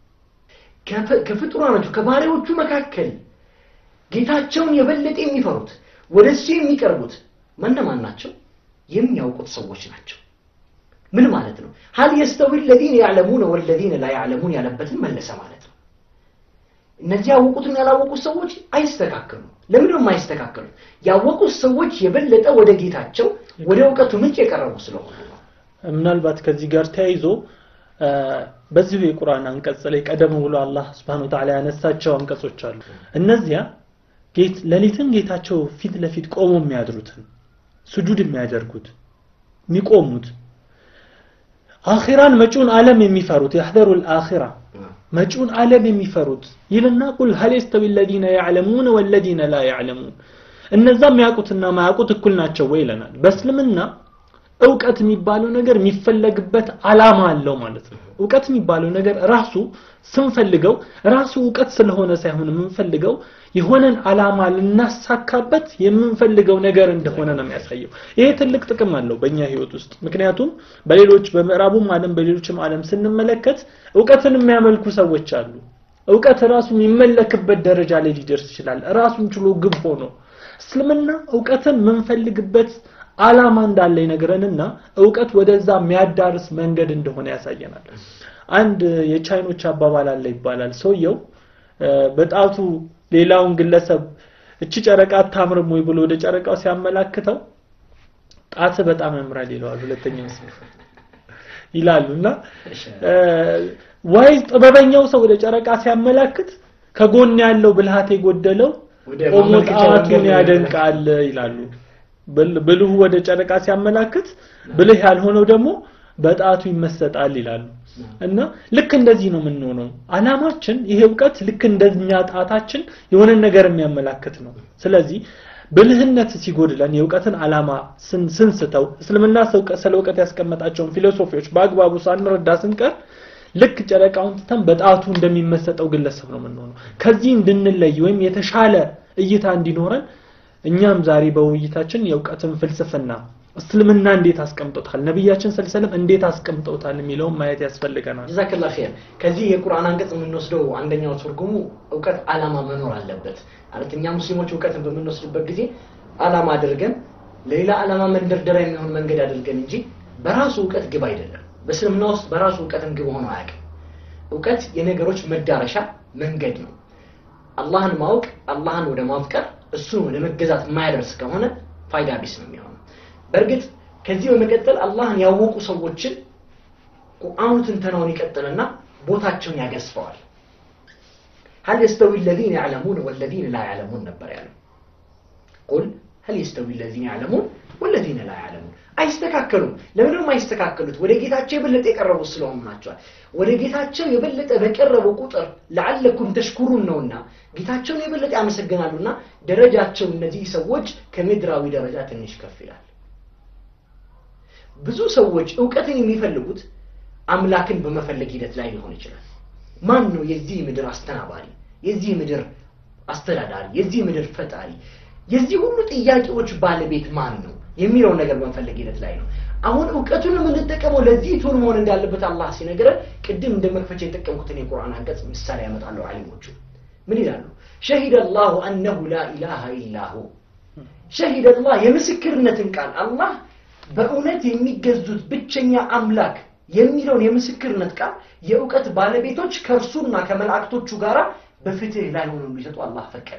ከፍጡራኖቹ ከባሪያዎቹ መካከል ጌታቸውን የበለጠ የሚፈሩት ወደ እሱ የሚቀርቡት ማነማን ናቸው የሚያውቁት ሰዎች ናቸው ምን ማለት ነው ሀል የስተዊ ለዚነ ያዕለሙን ወለዚነ ላ ያዕለሙን ያለበትን መለሰ ማለት ነው እነዚህ ያወቁትና ያላወቁት ሰዎች አይስተካከሉም ለምን ነው የማይስተካከሉት ያወቁት ሰዎች የበለጠ ወደ ጌታቸው ወደ እውቀቱ ምንጭ የቀረቡ ስለሆነ ነው ምናልባት ከዚህ ጋር ተያይዞ በዚሁ የቁርአን አንቀጽ ላይ ቀደም ብሎ አላህ Subhanahu Ta'ala ያነሳቸው አንቀጾች አሉ እነዚያ ጌት ሌሊትን ጌታቸው ፊት ለፊት ቆሞ የሚያድሩትን ስጁድ የሚያደርጉት የሚቆሙት አኺራን መጪውን ዓለም የሚፈሩት يحذروا الآخرة መጪውን ዓለም የሚፈሩት ይልና ቁል هل يستوي الذين يعلمون والذين لا يعلمون እነዛ የሚያውቁትና ማያውቁት እኩል ናቸው ወይ ይለናል በእስልምና እውቀት የሚባለው ነገር የሚፈለግበት አላማ አለው ማለት ነው እውቀት የሚባለው ነገር ራሱ ስንፈልገው ራሱ እውቀት ስለሆነ ሳይሆን የምንፈልገው የሆነን አላማ ልናሳካበት የምንፈልገው ነገር እንደሆነ ነው የሚያሳየው ይሄ ትልቅ ጥቅም አለው በእኛ ህይወት ውስጥ ምክንያቱም በሌሎች በምዕራቡም ዓለም በሌሎችም ዓለም ስንመለከት እውቀትን የሚያመልኩ ሰዎች አሉ እውቀት ራሱ የሚመለክበት ደረጃ ላይ ሊደርስ ይችላል ራሱን ችሎ ግብ ሆኖ እስልምና እውቀትን የምንፈልግበት አላማ እንዳለ ይነግረንና እውቀት ወደዛ የሚያዳርስ መንገድ እንደሆነ ያሳየናል አንድ የቻይኖች አባባል አለ ይባላል ሰውየው በጣቱ ሌላውን ግለሰብ እቺ ጨረቃ አታምርም ወይ ብሎ ወደ ጨረቃው ሲያመላክተው ጣት በጣም ያምራል ይለዋል ሁለተኛው ሰው ይላሉና ዋይዝ ጥበበኛው ሰው ወደ ጨረቃ ሲያመላክት ከጎን ያለው ብልሃት የጎደለው ቆሞ ጣቱን ያደንቃል ይላሉ ብልሁ ወደ ጨረቃ ሲያመላክት ብልህ ያልሆነው ደግሞ በጣቱ ይመሰጣል ይላሉ እና ልክ እንደዚህ ነው የምንሆነው አላማችን ይሄ እውቀት ልክ እንደኛ ጣታችን የሆነን ነገር የሚያመላክት ነው ስለዚህ ብልህነት ሲጎድለን የእውቀትን አላማ ስንስተው እስልምና ስለ እውቀት ያስቀመጣቸውን ፊሎሶፊዎች በአግባቡ ሳንረዳ ስንቀር ልክ ጨረቃውን ትተን በጣቱ እንደሚመሰጠው ግለሰብ ነው የምንሆነው ከዚህ እንድንለይ ወይም የተሻለ እይታ እንዲኖረን እኛም ዛሬ በውይይታችን የእውቀትን ፍልስፍና እስልምና እንዴት አስቀምጦታል ነቢያችን ሰለሰለም እንዴት አስቀምጦታል የሚለውን ማየት ያስፈልገናል ጀዛከላ ኸይር ከዚህ የቁርአን አንቀጽ የምንወስደው አንደኛው ትርጉሙ እውቀት አላማ መኖር አለበት ማለት እኛ ሙስሊሞች እውቀትን በምንወስድበት ጊዜ አላማ አድርገን ለሌላ አላማ መንደርደሪያ የሚሆን መንገድ አድርገን እንጂ በራሱ እውቀት ግብ አይደለም በእስልምና ውስጥ በራሱ እውቀትን ግብ ሆኖ አያውቅም እውቀት የነገሮች መዳረሻ መንገድ ነው አላህን ማወቅ አላህን ወደ ማፍቀር እሱን ወደ መገዛት የማያደርስ ከሆነ ፋይዳ ቢስ ነው የሚሆነው በእርግጥ ከዚህ በመቀጠል አላህን ያወቁ ሰዎችን ቁርአኑ ትንተናውን ይቀጥልና ቦታቸውን ያገዝፈዋል ሀል የስተዊ ለዚነ ያዕለሙን ወለዚነ ላ ያዕለሙን ነበር ያለው ቁል هل يستوي الذين يعلمون والذين لا يعلمون አይስተካከሉም ለምንድን ነው የማይስተካከሉት ወደ ጌታቸው የበለጠ የቀረቡ ስለሆኑ ናቸዋል ወደ ጌታቸው የበለጠ በቀረቡ ቁጥር ለዓለኩም ተሽኩሩን ነውና ጌታቸውን የበለጠ ያመሰግናሉና ደረጃቸው እነዚህ ሰዎች ከምድራዊ ደረጃ ትንሽ ከፍ ይላል ብዙ ሰዎች እውቀትን የሚፈልጉት አምላክን በመፈለግ ሂደት ላይ ሊሆን ይችላል ማን ነው የዚህ ምድር አስተናባሪ የዚህ ምድር አስተዳዳሪ የዚህ ምድር ፈጣሪ የዚህ ሁሉ ጥያቄዎች ባለቤት ማን ነው የሚለውን ነገር በመፈለግ ሂደት ላይ ነው አሁን እውቀቱን የምንጠቀመው ለዚህ ቱን መሆን እንዳለበት አላህ ሲነግረን ቅድም እንደ መክፈቻ የጠቀምኩትን የቁርአን አንቀጽ ምሳሌ ያመጣሉ አሊሞቹ ምን ይላሉ ሸሂደ አላሁ አነሁ ላ ኢላሃ ኢላሁ ሸሂደ አላህ የምስክርነትን ቃል አላህ በእውነት የሚገዙት ብቸኛ አምላክ የሚለውን የምስክርነት ቃል የእውቀት ባለቤቶች ከእርሱና ከመላእክቶቹ ጋር በፍትህ ላይ ሆነው እንዲሰጡ አላህ ፈቀደ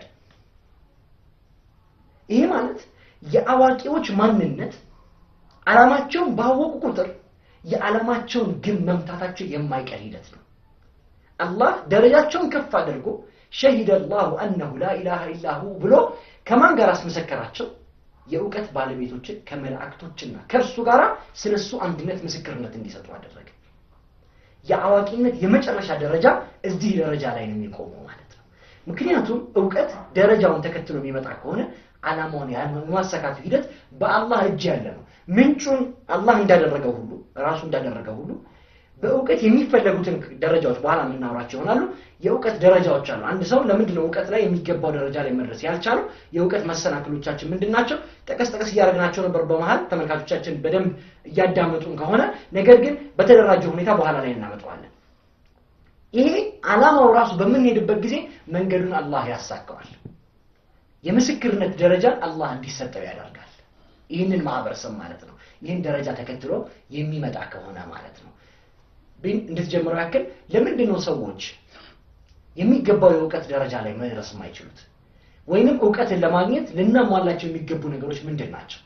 ይሄ ማለት የአዋቂዎች ማንነት ዓላማቸውን ባወቁ ቁጥር የዓላማቸውን ግብ መምታታቸው የማይቀር ሂደት ነው አላህ ደረጃቸውን ከፍ አድርጎ ሸሂደ አላሁ አነሁ ላ ኢላሃ ኢላሁ ብሎ ከማን ጋር አስመሰከራቸው የእውቀት ባለቤቶችን ከመላእክቶችና ከእርሱ ጋር ስለ እሱ አንድነት ምስክርነት እንዲሰጡ አደረገ የአዋቂነት የመጨረሻ ደረጃ እዚህ ደረጃ ላይ ነው የሚቆመው ማለት ነው ምክንያቱም እውቀት ደረጃውን ተከትሎ የሚመጣ ከሆነ አላማውን የማሳካቱ ሂደት በአላህ እጅ ያለ ነው ምንጩን አላህ እንዳደረገው ሁሉ ራሱ እንዳደረገው ሁሉ በእውቀት የሚፈለጉትን ደረጃዎች በኋላ የምናወራቸው ይሆናሉ የእውቀት ደረጃዎች አሉ አንድ ሰው ለምንድን ነው እውቀት ላይ የሚገባው ደረጃ ላይ መድረስ ያልቻለው የእውቀት መሰናክሎቻችን ምንድን ናቸው ጠቀስ ጠቀስ እያደረግናቸው ነበር በመሀል ተመልካቾቻችን በደንብ እያዳመጡን ከሆነ ነገር ግን በተደራጀ ሁኔታ በኋላ ላይ እናመጣዋለን ይሄ አላማው ራሱ በምንሄድበት ጊዜ መንገዱን አላህ ያሳካዋል የምስክርነት ደረጃን አላህ እንዲሰጠው ያደርጋል ይህንን ማህበረሰብ ማለት ነው ይህን ደረጃ ተከትሎ የሚመጣ ከሆነ ማለት ነው እንድትጀምረው ያክል ለምንድን ነው ሰዎች የሚገባው የእውቀት ደረጃ ላይ መድረስ የማይችሉት ወይንም እውቀትን ለማግኘት ልናሟላቸው የሚገቡ ነገሮች ምንድን ናቸው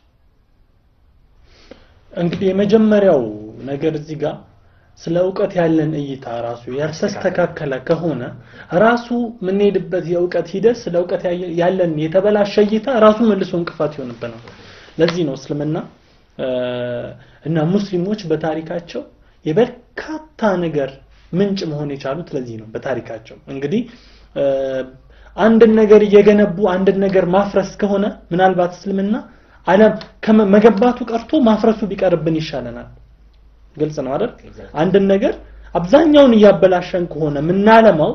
እንግዲህ የመጀመሪያው ነገር እዚህ ጋር ስለ እውቀት ያለን እይታ ራሱ ያልተስተካከለ ከሆነ ራሱ የምንሄድበት የእውቀት ሂደት ስለ እውቀት ያለን የተበላሸ እይታ ራሱ መልሶ እንቅፋት ይሆንብናል ለዚህ ነው እስልምና እና ሙስሊሞች በታሪካቸው የበርካታ ነገር ምንጭ መሆን የቻሉት ለዚህ ነው በታሪካቸው እንግዲህ አንድን ነገር እየገነቡ አንድን ነገር ማፍረስ ከሆነ ምናልባት እስልምና አለም መገንባቱ ቀርቶ ማፍረሱ ቢቀርብን ይሻለናል ግልጽ ነው አይደል አንድን ነገር አብዛኛውን እያበላሸን ከሆነ ምናለማው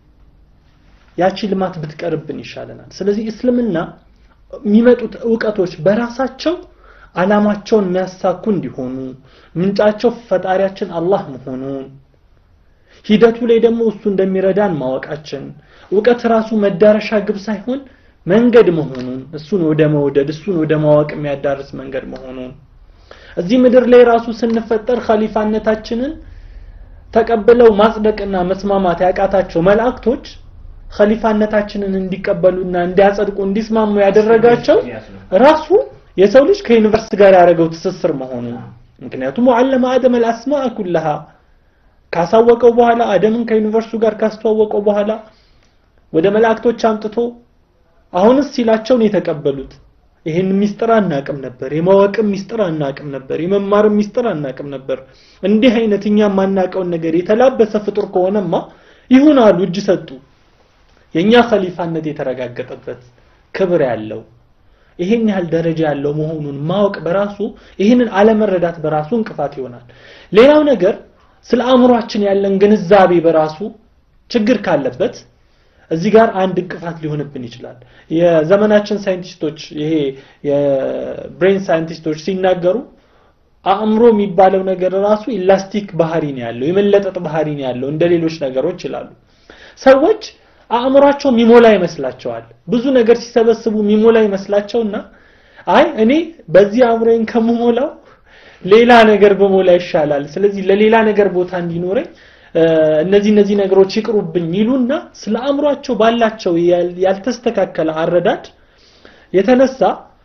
ያቺ ልማት ብትቀርብን ይሻለናል ስለዚህ እስልምና የሚመጡት እውቀቶች በራሳቸው አላማቸውን የሚያሳኩ እንዲሆኑ ምንጫቸው ፈጣሪያችን አላህ መሆኑን ሂደቱ ላይ ደግሞ እሱ እንደሚረዳን ማወቃችን እውቀት ራሱ መዳረሻ ግብ ሳይሆን መንገድ መሆኑን እሱን ወደ መውደድ እሱን ወደ ማወቅ የሚያዳርስ መንገድ መሆኑን እዚህ ምድር ላይ ራሱ ስንፈጠር ኸሊፋነታችንን ተቀብለው ማጽደቅና መስማማት ያቃታቸው መላእክቶች ኸሊፋነታችንን እንዲቀበሉና እንዲያጸድቁ እንዲስማሙ ያደረጋቸው ራሱ የሰው ልጅ ከዩኒቨርስ ጋር ያደረገው ትስስር መሆኑ ምክንያቱም ወዓለመ አደም አልአስማአ ኩለሃ ካሳወቀው በኋላ አደምን ከዩኒቨርሱ ጋር ካስተዋወቀው በኋላ ወደ መላእክቶች አምጥቶ አሁንስ ሲላቸውን የተቀበሉት ይህን ሚስጥር አናቅም ነበር የማወቅም ሚስጥር አናቅም ነበር የመማርም ሚስጥር አናቅም ነበር እንዲህ አይነት እኛ የማናቀውን ነገር የተላበሰ ፍጡር ከሆነማ ይሁን አሉ እጅ ሰጡ የእኛ ኸሊፋነት የተረጋገጠበት ክብር ያለው ይሄን ያህል ደረጃ ያለው መሆኑን ማወቅ በራሱ ይህንን አለመረዳት በራሱ እንቅፋት ይሆናል ሌላው ነገር ስለ አእምሯችን ያለን ግንዛቤ በራሱ ችግር ካለበት እዚህ ጋር አንድ እንቅፋት ሊሆንብን ይችላል የዘመናችን ሳይንቲስቶች ይሄ የብሬን ሳይንቲስቶች ሲናገሩ አእምሮ የሚባለው ነገር ራሱ ኢላስቲክ ባህሪ ነው ያለው የመለጠጥ ባህሪ ነው ያለው እንደ ሌሎች ነገሮች ይላሉ ሰዎች አእምሯቸው ሚሞላ ይመስላቸዋል ብዙ ነገር ሲሰበስቡ ሚሞላ ይመስላቸውና አይ እኔ በዚህ አእምሮዬን ከመሞላው ሌላ ነገር በሞላ ይሻላል ስለዚህ ለሌላ ነገር ቦታ እንዲኖረኝ እነዚህ እነዚህ ነገሮች ይቅሩብኝ ይሉና ስለ አእምሯቸው ባላቸው ያልተስተካከለ አረዳድ የተነሳ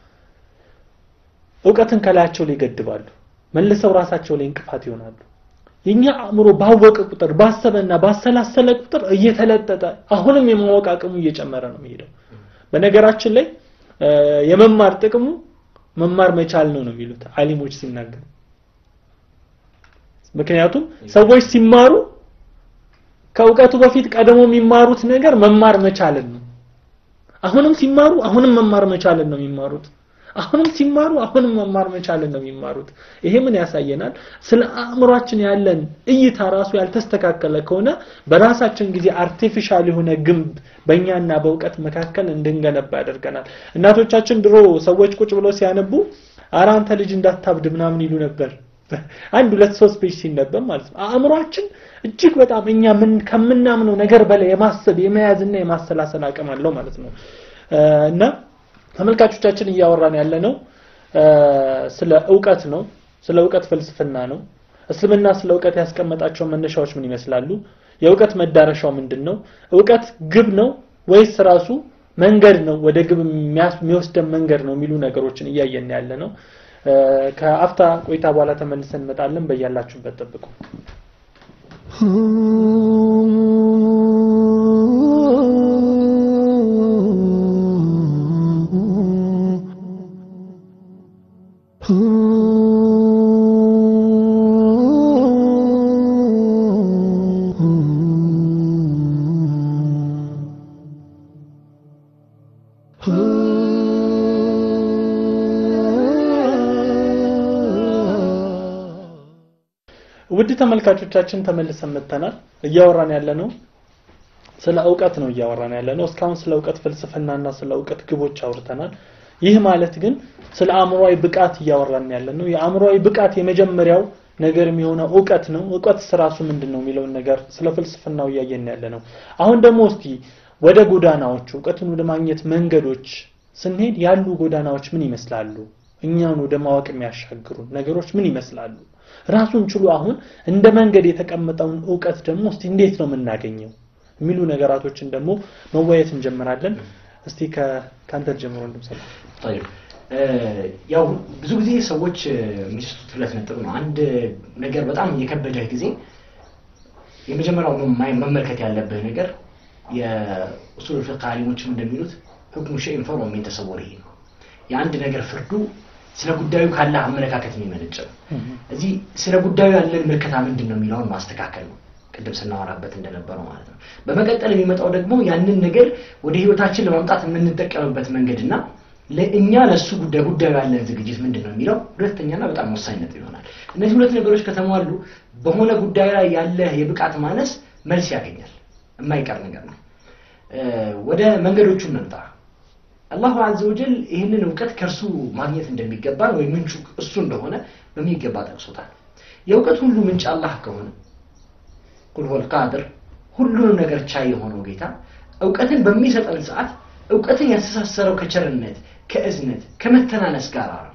እውቀትን ከላያቸው ላይ ይገድባሉ መልሰው ራሳቸው ላይ እንቅፋት ይሆናሉ የኛ አእምሮ ባወቀ ቁጥር ባሰበና ባሰላሰለ ቁጥር እየተለጠጠ አሁንም የማወቅ አቅሙ እየጨመረ ነው የሚሄደው በነገራችን ላይ የመማር ጥቅሙ መማር መቻል ነው ነው የሚሉት አሊሞች ሲናገሩ ምክንያቱም ሰዎች ሲማሩ ከእውቀቱ በፊት ቀድሞ የሚማሩት ነገር መማር መቻልን ነው አሁንም ሲማሩ አሁንም መማር መቻልን ነው የሚማሩት አሁንም ሲማሩ አሁንም መማር መቻልን ነው የሚማሩት ይሄ ምን ያሳየናል ስለ አእምሯችን ያለን እይታ ራሱ ያልተስተካከለ ከሆነ በራሳችን ጊዜ አርቲፊሻል የሆነ ግንብ በእኛና በእውቀት መካከል እንድንገነባ ያደርገናል እናቶቻችን ድሮ ሰዎች ቁጭ ብለው ሲያነቡ አረ አንተ ልጅ እንዳታብድ ምናምን ይሉ ነበር አንድ ሁለት ሶስት ፔጅ ሲነበብ ማለት ነው አእምሯችን እጅግ በጣም እኛ ምን ከምናምነው ነገር በላይ የማሰብ የመያዝና የማሰላሰል አቅም አለው ማለት ነው እና ተመልካቾቻችን እያወራን ያለ ነው ስለ እውቀት ነው ስለ እውቀት ፍልስፍና ነው እስልምና ስለ እውቀት ያስቀመጣቸው መነሻዎች ምን ይመስላሉ የእውቀት መዳረሻው ምንድን ነው እውቀት ግብ ነው ወይስ ራሱ መንገድ ነው ወደ ግብ የሚወስደን መንገድ ነው የሚሉ ነገሮችን እያየን ያለ ነው ከአፍታ ቆይታ በኋላ ተመልሰን እንመጣለን በያላችሁበት ጠብቁ ውድ ተመልካቾቻችን ተመልሰን መጥተናል እያወራን ያለ ነው ስለ እውቀት ነው እያወራን ያለ ነው እስካሁን ስለ እውቀት ፍልስፍናና ስለ እውቀት ግቦች አውርተናል ይህ ማለት ግን ስለ አእምሯዊ ብቃት እያወራን ያለ ነው የአእምሯዊ ብቃት የመጀመሪያው ነገር የሚሆነው እውቀት ነው እውቀት ስራሱ ምንድን ነው የሚለውን ነገር ስለ ፍልስፍናው እያየን ያለ ነው አሁን ደግሞ እስቲ ወደ ጎዳናዎቹ እውቀትን ወደ ማግኘት መንገዶች ስንሄድ ያሉ ጎዳናዎች ምን ይመስላሉ እኛን ወደ ማወቅ የሚያሻግሩ ነገሮች ምን ይመስላሉ ራሱን ችሎ አሁን እንደ መንገድ የተቀመጠውን እውቀት ደግሞ እስቲ እንዴት ነው የምናገኘው የሚሉ ነገራቶችን ደግሞ መወያየት እንጀምራለን እስቲ ከአንተ ጀምሮ እንድምሰላ ያው ብዙ ጊዜ ሰዎች የሚስቱት ሁለት ነጥብ ነው አንድ ነገር በጣም የከበደህ ጊዜ የመጀመሪያው መመልከት ያለብህ ነገር የኡሱል ፍቅህ አሊሞችም እንደሚሉት ህክሙ ሸይን ፈሮ ሚን ተሰወሪሂ ነው የአንድ ነገር ፍርዱ ስለ ጉዳዩ ካለ አመለካከት የሚመነጭ ነው እዚህ ስለ ጉዳዩ ያለን ምልከታ ምንድን ነው የሚለውን ማስተካከል ነው ቅድም ስናወራበት እንደነበረው ማለት ነው በመቀጠል የሚመጣው ደግሞ ያንን ነገር ወደ ህይወታችን ለማምጣት የምንጠቀምበት መንገድና ለእኛ ለእሱ ጉዳይ ጉዳዩ ያለን ዝግጅት ምንድን ነው የሚለው ሁለተኛና በጣም ወሳኝ ነጥብ ይሆናል እነዚህ ሁለት ነገሮች ከተሟሉ በሆነ ጉዳዩ ላይ ያለ የብቃት ማነስ መልስ ያገኛል የማይቀር ነገር ነው ወደ መንገዶቹ እንምጣ አላሁ አዘ ወጀል ይህንን እውቀት ከእርሱ ማግኘት እንደሚገባን ወይም ምንጩ እሱ እንደሆነ በሚገባ ጠቅሶታል የእውቀት ሁሉ ምንጭ አላህ ከሆነ ቁል ሁወል ቃድር ሁሉንም ነገር ቻይ የሆነው ጌታ እውቀትን በሚሰጠን ሰዓት እውቀትን ያስተሳሰረው ከቸርነት ከእዝነት ከመተናነስ ጋር ነው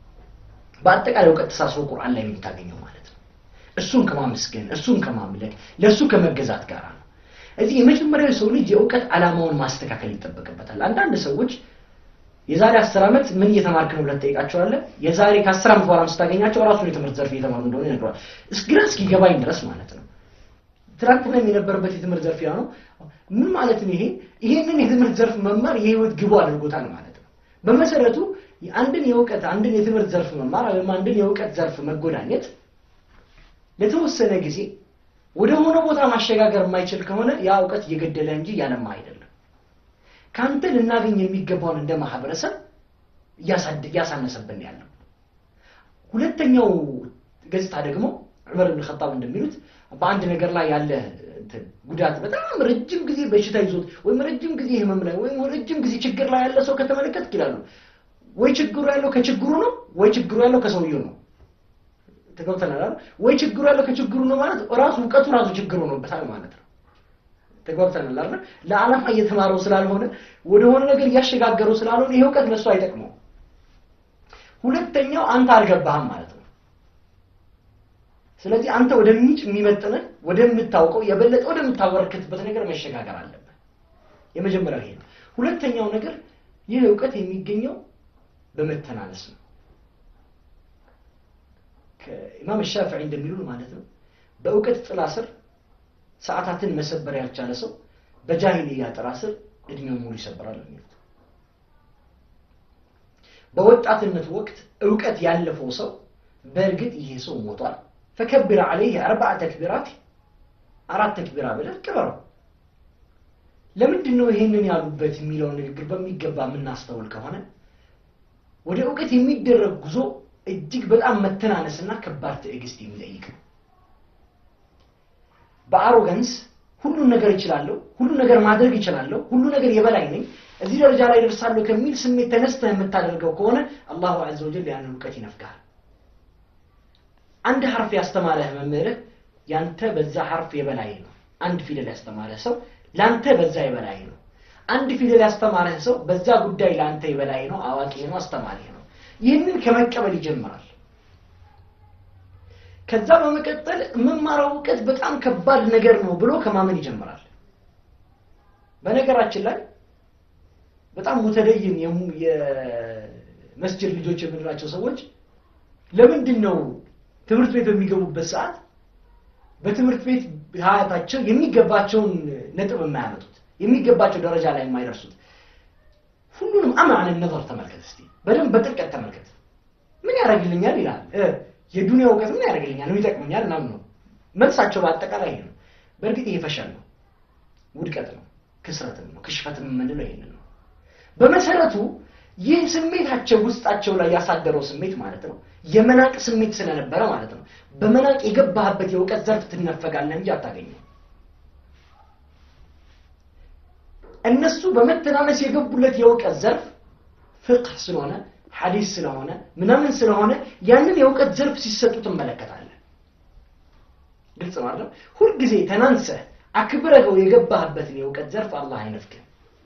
በአጠቃላይ እውቀት ተሳስሮ ቁርአን ላይ የምታገኘው ማለት ነው እሱን ከማመስገን እሱን ከማምለክ ለእሱ ከመገዛት ጋር ነው እዚህ የመጀመሪያው ሰው ልጅ የእውቀት ዓላማውን ማስተካከል ይጠበቅበታል አንዳንድ ሰዎች የዛሬ አስር ዓመት ምን እየተማርክ ነው ብለህ ትጠይቃቸዋለህ የዛሬ ከአስር ዓመት በኋላ ስታገኛቸው ራሱን የትምህርት ዘርፍ እየተማሩ እንደሆነ ይነግረዋል ግራ እስኪገባኝ ድረስ ማለት ነው ትናንትና የነበረበት የትምህርት ዘርፍ ያ ነው ምን ማለት ነው ይሄ ይሄንን የትምህርት ዘርፍ መማር የህይወት ግቡ አድርጎታል ማለት ነው በመሰረቱ አንድን የእውቀት አንድን የትምህርት ዘርፍ መማር ወይም አንድን የእውቀት ዘርፍ መጎዳኘት ለተወሰነ ጊዜ ወደ ሆነ ቦታ ማሸጋገር የማይችል ከሆነ ያ እውቀት እየገደለ እንጂ ያለማ አይደለም ከአንተ ልናገኝ የሚገባውን እንደ ማህበረሰብ እያሳነሰብን ያለው ሁለተኛው ገጽታ ደግሞ ዑመር ብን ኸጣብ እንደሚሉት በአንድ ነገር ላይ ያለ ጉዳት በጣም ረጅም ጊዜ በሽታ ይዞት ወይም ረጅም ጊዜ ህመም ላይ ወይም ረጅም ጊዜ ችግር ላይ ያለ ሰው ከተመለከት ይላሉ ወይ ችግሩ ያለው ከችግሩ ነው ወይ ችግሩ ያለው ከሰውየው ነው ተገብተናል ወይ ችግሩ ያለው ከችግሩ ነው ማለት ራሱ እውቀቱ ራሱ ችግሩ ሆኖበታል ማለት ነው ተግባብተናል አይደል ለዓላማ እየተማረው ስላልሆነ ወደሆነ ነገር እያሸጋገረው ስላልሆነ ይሄ እውቀት ለሱ አይጠቅመው ሁለተኛው አንተ አልገባህም ማለት ነው ስለዚህ አንተ ወደ ምንጭ የሚመጥንህ ወደምታውቀው የበለጠ ወደምታበረክትበት ነገር መሸጋገር አለብህ የመጀመሪያው ይሄ ነው ሁለተኛው ነገር ይህ እውቀት የሚገኘው በመተናነስ ነው ኢማም ሻፊዒ እንደሚሉን ማለት ነው በእውቀት ጥላ ስር ሰዓታትን መሰበር ያልቻለ ሰው በጃሂልያ ጥላ ስር እድሜውን ሙሉ ይሰበራል የሚሉት በወጣትነት ወቅት እውቀት ያለፈው ሰው በእርግጥ ይሄ ሰው ሞቷል ፈከብር አለይህ አርባዓ ተክቢራት አራት ተክቢራ ብለህ ቅበረው ለምንድን ነው ይሄንን ያሉበት የሚለውን ንግግር በሚገባ የምናስተውል ከሆነ ወደ እውቀት የሚደረግ ጉዞ እጅግ በጣም መተናነስና ከባድ ትዕግስት የሚጠይቅ ነው በአሮገንስ ሁሉን ነገር ይችላለሁ ሁሉ ነገር ማድረግ ይችላለሁ ሁሉ ነገር የበላይ ነኝ እዚህ ደረጃ ላይ ደርሳለሁ ከሚል ስሜት ተነስተህ የምታደርገው ከሆነ አላሁ አዘ ወጀል ያንን እውቀት ይነፍጋል አንድ ሐርፍ ያስተማረህ መምህርህ ያንተ በዛ ሐርፍ የበላይ ነው አንድ ፊደል ያስተማረህ ሰው ለአንተ በዛ የበላይ ነው አንድ ፊደል ያስተማረህ ሰው በዛ ጉዳይ ለአንተ የበላይ ነው አዋቂ ነው አስተማሪ ነው ይህንን ከመቀበል ይጀምራል ከዛ በመቀጠል የምማረው እውቀት በጣም ከባድ ነገር ነው ብሎ ከማመን ይጀምራል በነገራችን ላይ በጣም ሙተደይን የመስጅድ ልጆች የምንላቸው ሰዎች ለምንድን ነው ትምህርት ቤት በሚገቡበት ሰዓት በትምህርት ቤት ሀያታቸው የሚገባቸውን ነጥብ የማያመጡት የሚገባቸው ደረጃ ላይ የማይደርሱት ሁሉንም አማን ነظር ተመልከት እስቲ በደንብ በጥልቀት ተመልከት ምን ያደርግልኛል ይላል የዱንያ እውቀት ምን ያደርግልኛል ምን ይጠቅመኛል ምናምን ነው መልሳቸው በአጠቃላይ ይሄ ነው በእርግጥ ይሄ ፈሸል ነው ውድቀት ነው ክስረትም ነው ክሽፈትም የምንለው ይሄንን ነው በመሰረቱ ይህ ስሜታቸው ውስጣቸው ላይ ያሳደረው ስሜት ማለት ነው የመናቅ ስሜት ስለነበረ ማለት ነው በመናቅ የገባህበት የእውቀት ዘርፍ ትነፈጋለህ እንጂ አታገኘው እነሱ በመተናነስ የገቡለት የእውቀት ዘርፍ ፍቅህ ስለሆነ ሐዲስ ስለሆነ ምናምን ስለሆነ ያንን የእውቀት ዘርፍ ሲሰጡ ትመለከታለህ ግልጽ ነው አይደል ሁልጊዜ ተናንሰህ አክብረገው የገባህበትን የእውቀት ዘርፍ አላህ አይነፍክም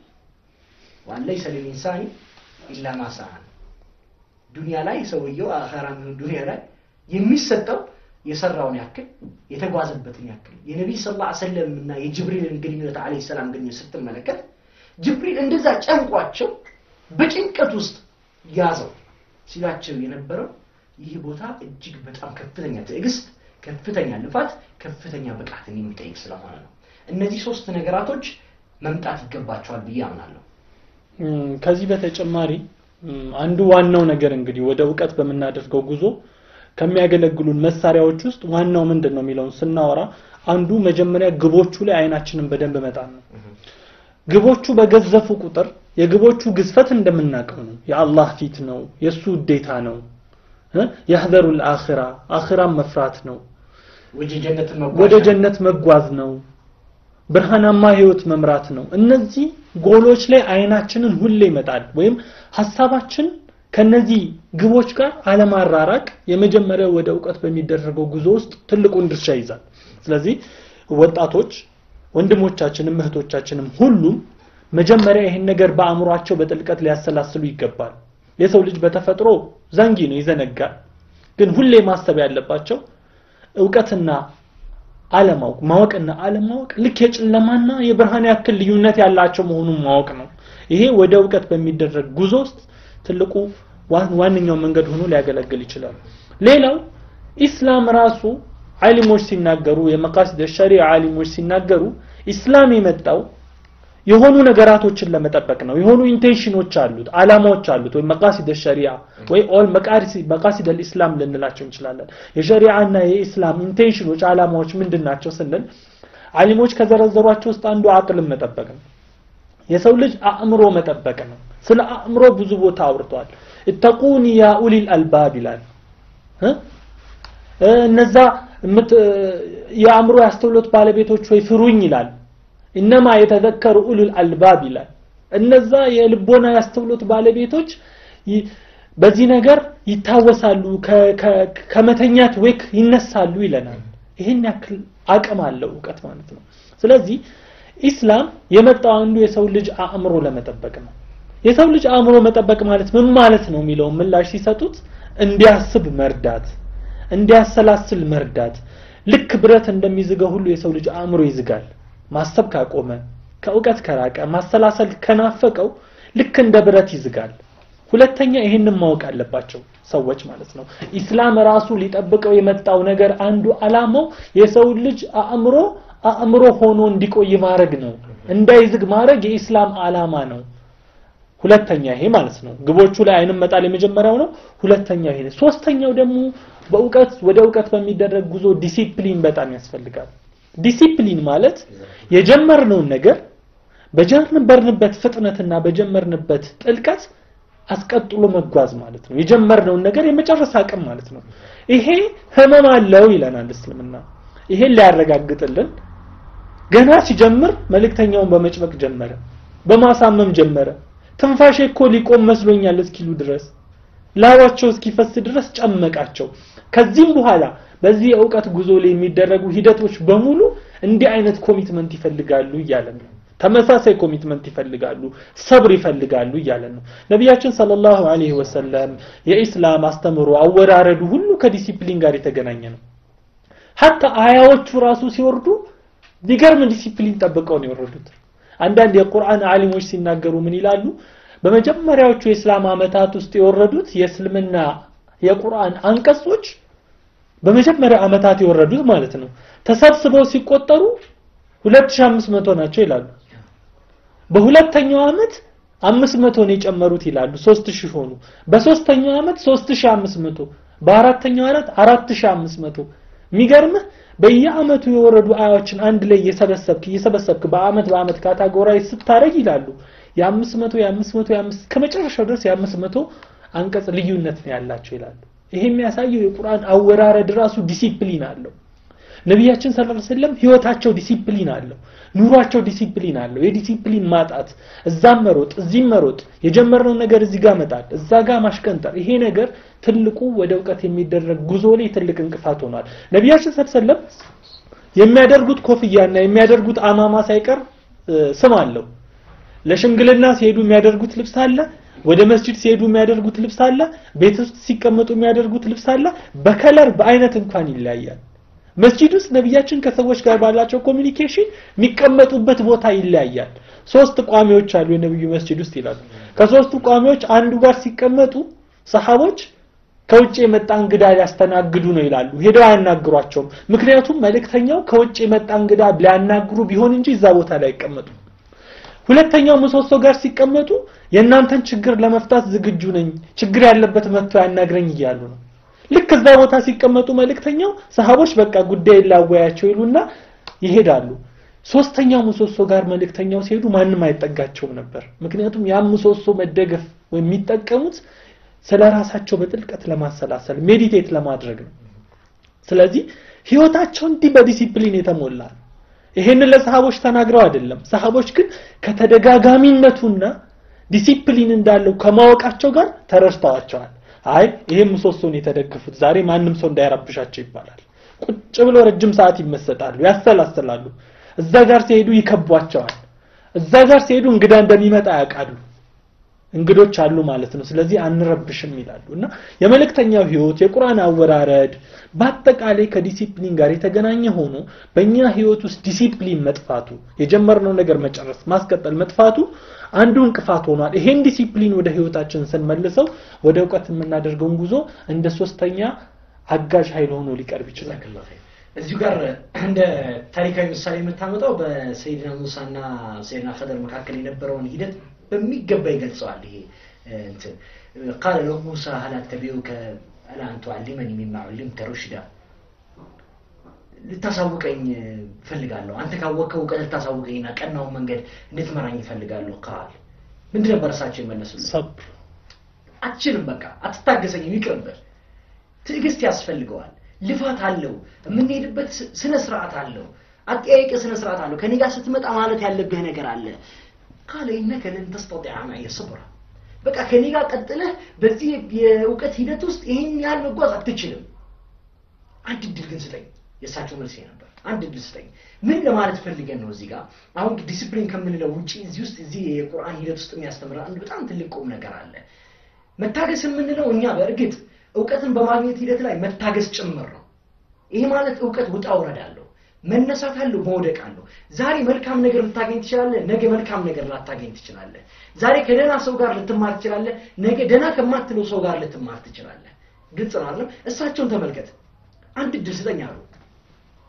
ዋን ለይሰ ሊልኢንሳኒ ኢላ ማ ሰዓ ዱንያ ላይ ሰውየው አኸራም ዱንያ ላይ የሚሰጠው የሰራውን ያክል የተጓዘበትን ያክል የነቢይ ስ ላ ሰለም እና የጅብሪልን ግንኙነት አለ ሰላም ግንኙነት ስትመለከት ጅብሪል እንደዛ ጨንቋቸው በጭንቀት ውስጥ ያዘው ሲላቸው የነበረው ይህ ቦታ እጅግ በጣም ከፍተኛ ትዕግስት ከፍተኛ ልፋት ከፍተኛ ብቃትን የሚጠይቅ ስለሆነ ነው እነዚህ ሶስት ነገራቶች መምጣት ይገባቸዋል ብዬ አምናለሁ ከዚህ በተጨማሪ አንዱ ዋናው ነገር እንግዲህ ወደ እውቀት በምናደርገው ጉዞ ከሚያገለግሉን መሳሪያዎች ውስጥ ዋናው ምንድን ነው የሚለውን ስናወራ አንዱ መጀመሪያ ግቦቹ ላይ አይናችንን በደንብ መጣል ነው ግቦቹ በገዘፉ ቁጥር የግቦቹ ግዝፈት እንደምናውቀው ነው የአላህ ፊት ነው የእሱ ውዴታ ነው የህዘሩ ልአኺራ አኺራን መፍራት ነው ወደ ጀነት መጓዝ ነው ብርሃናማ ህይወት መምራት ነው እነዚህ ጎሎች ላይ አይናችንን ሁሌ ይመጣል ወይም ሀሳባችን ከነዚህ ግቦች ጋር አለማራራቅ የመጀመሪያው ወደ እውቀት በሚደረገው ጉዞ ውስጥ ትልቁን ድርሻ ይዛል ስለዚህ ወጣቶች ወንድሞቻችንም እህቶቻችንም ሁሉም መጀመሪያ ይህን ነገር በአእምሯቸው በጥልቀት ሊያሰላስሉ ይገባል የሰው ልጅ በተፈጥሮ ዘንጊ ነው ይዘነጋል ግን ሁሌ ማሰብ ያለባቸው እውቀትና አለማወቅ ማወቅና አለማወቅ ልክ የጨለማና የብርሃን ያክል ልዩነት ያላቸው መሆኑን ማወቅ ነው ይሄ ወደ እውቀት በሚደረግ ጉዞ ውስጥ ትልቁ ዋነኛው መንገድ ሆኖ ሊያገለግል ይችላል ሌላው ኢስላም ራሱ ዓሊሞች ሲናገሩ የመቃሲድ ሸሪዓ ዓሊሞች ሲናገሩ ኢስላም የመጣው የሆኑ ነገራቶችን ለመጠበቅ ነው የሆኑ ኢንቴንሽኖች አሉት አላማዎች አሉት ወይ መቃሲድ ሸሪዓ ወይ ኦል መቃሲድ ልእስላም ልንላቸው እንችላለን የሸሪዓና የኢስላም ኢንቴንሽኖች አላማዎች ምንድን ናቸው ስንል አሊሞች ከዘረዘሯቸው ውስጥ አንዱ አቅልን መጠበቅ ነው የሰው ልጅ አእምሮ መጠበቅ ነው ስለ አእምሮ ብዙ ቦታ አውርቷል እተቁኒ ያ ኡሊል አልባብ ይላል እነዛ የአእምሮ ያስተውሎት ባለቤቶች ወይ ፍሩኝ ይላል እነማ የተዘከሩ ኡሉል አልባብ ይላል እነዛ የልቦና ያስተውሎት ባለቤቶች በዚህ ነገር ይታወሳሉ ከመተኛት ወክ ይነሳሉ ይለናል ይህን ያክል አቅም አለው እውቀት ማለት ነው ስለዚህ ኢስላም የመጣው አንዱ የሰው ልጅ አእምሮ ለመጠበቅ ነው የሰው ልጅ አእምሮ መጠበቅ ማለት ምን ማለት ነው የሚለውን ምላሽ ሲሰጡት እንዲያስብ መርዳት እንዲያሰላስል መርዳት ልክ ብረት እንደሚዝገው ሁሉ የሰው ልጅ አእምሮ ይዝጋል ማሰብ ካቆመ ከእውቀት ከራቀ ማሰላሰል ከናፈቀው ልክ እንደ ብረት ይዝጋል ሁለተኛ ይህንን ማወቅ አለባቸው ሰዎች ማለት ነው ኢስላም ራሱ ሊጠብቀው የመጣው ነገር አንዱ አላማው የሰው ልጅ አእምሮ አእምሮ ሆኖ እንዲቆይ ማድረግ ነው እንዳይዝግ ማድረግ የኢስላም አላማ ነው ሁለተኛ ይሄ ማለት ነው ግቦቹ ላይ አይንም መጣል የመጀመሪያው ነው ሁለተኛው ይሄ ነው ሶስተኛው ደግሞ በእውቀት ወደ እውቀት በሚደረግ ጉዞ ዲሲፕሊን በጣም ያስፈልጋል ዲሲፕሊን ማለት የጀመርነውን ነገር በጀመርንበት ፍጥነትና በጀመርንበት ጥልቀት አስቀጥሎ መጓዝ ማለት ነው የጀመርነውን ነገር የመጨረስ አቅም ማለት ነው ይሄ ህመም አለው ይለናል እስልምና ይሄን ሊያረጋግጥልን ገና ሲጀምር መልእክተኛውን በመጭበቅ ጀመረ በማሳመም ጀመረ ትንፋሼ እኮ ሊቆም መስሎኛል እስኪሉ ድረስ ላባቸው እስኪፈስ ድረስ ጨመቃቸው ከዚህም በኋላ በዚህ የእውቀት ጉዞ ላይ የሚደረጉ ሂደቶች በሙሉ እንዲህ አይነት ኮሚትመንት ይፈልጋሉ እያለን ነው ተመሳሳይ ኮሚትመንት ይፈልጋሉ ሰብር ይፈልጋሉ እያለን ነው ነቢያችን ሰለላሁ ዐለይሂ ወሰለም የኢስላም አስተምሮ አወራረዱ ሁሉ ከዲሲፕሊን ጋር የተገናኘ ነው ሀታ አያዎቹ ራሱ ሲወርዱ ቢገርም ዲሲፕሊን ጠብቀው ነው የወረዱት አንዳንድ የቁርአን አሊሞች ሲናገሩ ምን ይላሉ በመጀመሪያዎቹ የእስላም አመታት ውስጥ የወረዱት የእስልምና የቁርአን አንቀጾች በመጀመሪያ አመታት የወረዱት ማለት ነው ተሰብስበው ሲቆጠሩ 2500 ናቸው ይላሉ በሁለተኛው አመት 500 ነው የጨመሩት ይላሉ 3000 ሆኑ በሶስተኛው አመት 3500 በአራተኛው አመት 4500 የሚገርምህ በየአመቱ የወረዱ አያዎችን አንድ ላይ እየሰበሰብክ እየሰበሰብክ በአመት በአመት ካታጎራይ ስታረግ ይላሉ የአምስት መቶ የአምስት መቶ የአምስት ከመጨረሻው ድረስ የአምስት መቶ አንቀጽ ልዩነት ነው ያላቸው ይላሉ ይሄ የሚያሳየው የቁርአን አወራረድ ራሱ ዲሲፕሊን አለው ነቢያችን ሰለላሁ ዐለይሂ ወሰለም ህይወታቸው ዲሲፕሊን አለው ኑሯቸው ዲሲፕሊን አለው የዲሲፕሊን ማጣት እዛም መሮጥ እዚህም መሮጥ የጀመርነው ነገር እዚህ ጋር መጣል እዛ ጋር ማሽቀንጠር ይሄ ነገር ትልቁ ወደ እውቀት የሚደረግ ጉዞ ላይ ትልቅ እንቅፋት ሆኗል ነቢያችን ሰለላሁ ዐለይሂ ወሰለም የሚያደርጉት ኮፍያና የሚያደርጉት አማማ ሳይቀር ስም አለው ለሽምግልና ሲሄዱ የሚያደርጉት ልብስ አለ ወደ መስጂድ ሲሄዱ የሚያደርጉት ልብስ አለ ቤት ውስጥ ሲቀመጡ የሚያደርጉት ልብስ አለ በከለር በአይነት እንኳን ይለያያል መስጂድ ውስጥ ነቢያችን ከሰዎች ጋር ባላቸው ኮሚኒኬሽን የሚቀመጡበት ቦታ ይለያያል ሶስት ቋሚዎች አሉ የነብዩ መስጂድ ውስጥ ይላሉ ከሶስቱ ቋሚዎች አንዱ ጋር ሲቀመጡ ሰሃቦች ከውጭ የመጣ እንግዳ ሊያስተናግዱ ነው ይላሉ ሄደው አያናግሯቸውም ምክንያቱም መልእክተኛው ከውጭ የመጣ እንግዳ ሊያናግሩ ቢሆን እንጂ እዛ ቦታ ላይ አይቀመጡ ሁለተኛው ምሰሶ ጋር ሲቀመጡ የእናንተን ችግር ለመፍታት ዝግጁ ነኝ ችግር ያለበት መጥቶ ያናግረኝ እያሉ ነው ልክ እዛ ቦታ ሲቀመጡ መልእክተኛው ሰሃቦች በቃ ጉዳይ ላወያቸው ይሉና ይሄዳሉ ሶስተኛው ምሰሶ ጋር መልእክተኛው ሲሄዱ ማንም አይጠጋቸውም ነበር ምክንያቱም ያ ምሰሶ መደገፍ ወይም የሚጠቀሙት ስለ ራሳቸው በጥልቀት ለማሰላሰል ሜዲቴት ለማድረግ ነው ስለዚህ ህይወታቸው እንዲህ በዲሲፕሊን የተሞላ ነው ይሄንን ለሰሃቦች ተናግረው አይደለም ሰሃቦች ግን ከተደጋጋሚነቱና ዲሲፕሊን እንዳለው ከማወቃቸው ጋር ተረድተዋቸዋል አይ ይሄም ምሰሶን የተደገፉት ዛሬ ማንም ሰው እንዳይረብሻቸው ይባላል ቁጭ ብሎ ረጅም ሰዓት ይመሰጣሉ ያሰላስላሉ እዛ ጋር ሲሄዱ ይከቧቸዋል እዛ ጋር ሲሄዱ እንግዳ እንደሚመጣ ያውቃሉ እንግዶች አሉ ማለት ነው ስለዚህ አንረብሽም ይላሉ እና የመልእክተኛው ህይወት የቁርአን አወራረድ በአጠቃላይ ከዲሲፕሊን ጋር የተገናኘ ሆኖ በእኛ ህይወት ውስጥ ዲሲፕሊን መጥፋቱ የጀመርነው ነገር መጨረስ ማስቀጠል መጥፋቱ አንዱ እንቅፋት ሆኗል ይሄን ዲሲፕሊን ወደ ህይወታችን ስንመልሰው ወደ እውቀት የምናደርገውን ጉዞ እንደ ሶስተኛ አጋዥ ኃይል ሆኖ ሊቀርብ ይችላል እዚሁ ጋር እንደ ታሪካዊ ምሳሌ የምታመጣው በሰይድና ሙሳና ሰይድና ከደር መካከል የነበረውን ሂደት በሚገባ ይገልጸዋል ይሄ እንትን ቃለ ለው ሙሳ ሀል አተቢዑከ አላ አን ቱዓሊመኒ ሚማ ዑሊምተ ሩሽዳ ልታሳውቀኝ ፈልጋለሁ አንተ ካወቅከው እውቀት ልታሳውቀኝና ቀናውን መንገድ እንድትመራኝ ይፈልጋለሁ ቃል ምንድን ነበር እሳቸው የመለሱልን ሰብር አትችልም በቃ አትታገሰኝም ይቅርብህ ትዕግስት ያስፈልገዋል ልፋት አለው የምንሄድበት ስነ ስርዓት አለው አጠያየቅ ስነ ስርዓት አለው ከኔ ጋር ስትመጣ ማለት ያለብህ ነገር አለ ቃለ ኢነከ ለን ተስተጢዐ መዕየ ሰብራ በቃ ከኔ ጋር ቀጥለህ በዚህ የእውቀት ሂደት ውስጥ ይህን ያህል መጓዝ አትችልም አንድ እድል ግን ስጠኝ የእሳቸው መልስ ነበር አንድ እድል ስጠኝ ምን ለማለት ፈልገን ነው እዚህ ጋር አሁን ዲሲፕሊን ከምንለው ውጭ እዚህ ውስጥ እዚህ የቁርአን ሂደት ውስጥ የሚያስተምር አንድ በጣም ትልቅ ቁም ነገር አለ መታገስ የምንለው እኛ በእርግጥ እውቀትን በማግኘት ሂደት ላይ መታገስ ጭምር ነው ይሄ ማለት እውቀት ውጣ ውረድ አለው መነሳት አለው መውደቅ አለው ዛሬ መልካም ነገር ልታገኝ ትችላለህ ነገ መልካም ነገር ላታገኝ ትችላለህ ዛሬ ከደህና ሰው ጋር ልትማር ትችላለህ ነገ ደህና ከማትለው ሰው ጋር ልትማር ትችላለህ ግልጽ ነው አይደለም እሳቸውን ተመልከት አንድ እድል ስጠኝ አሉ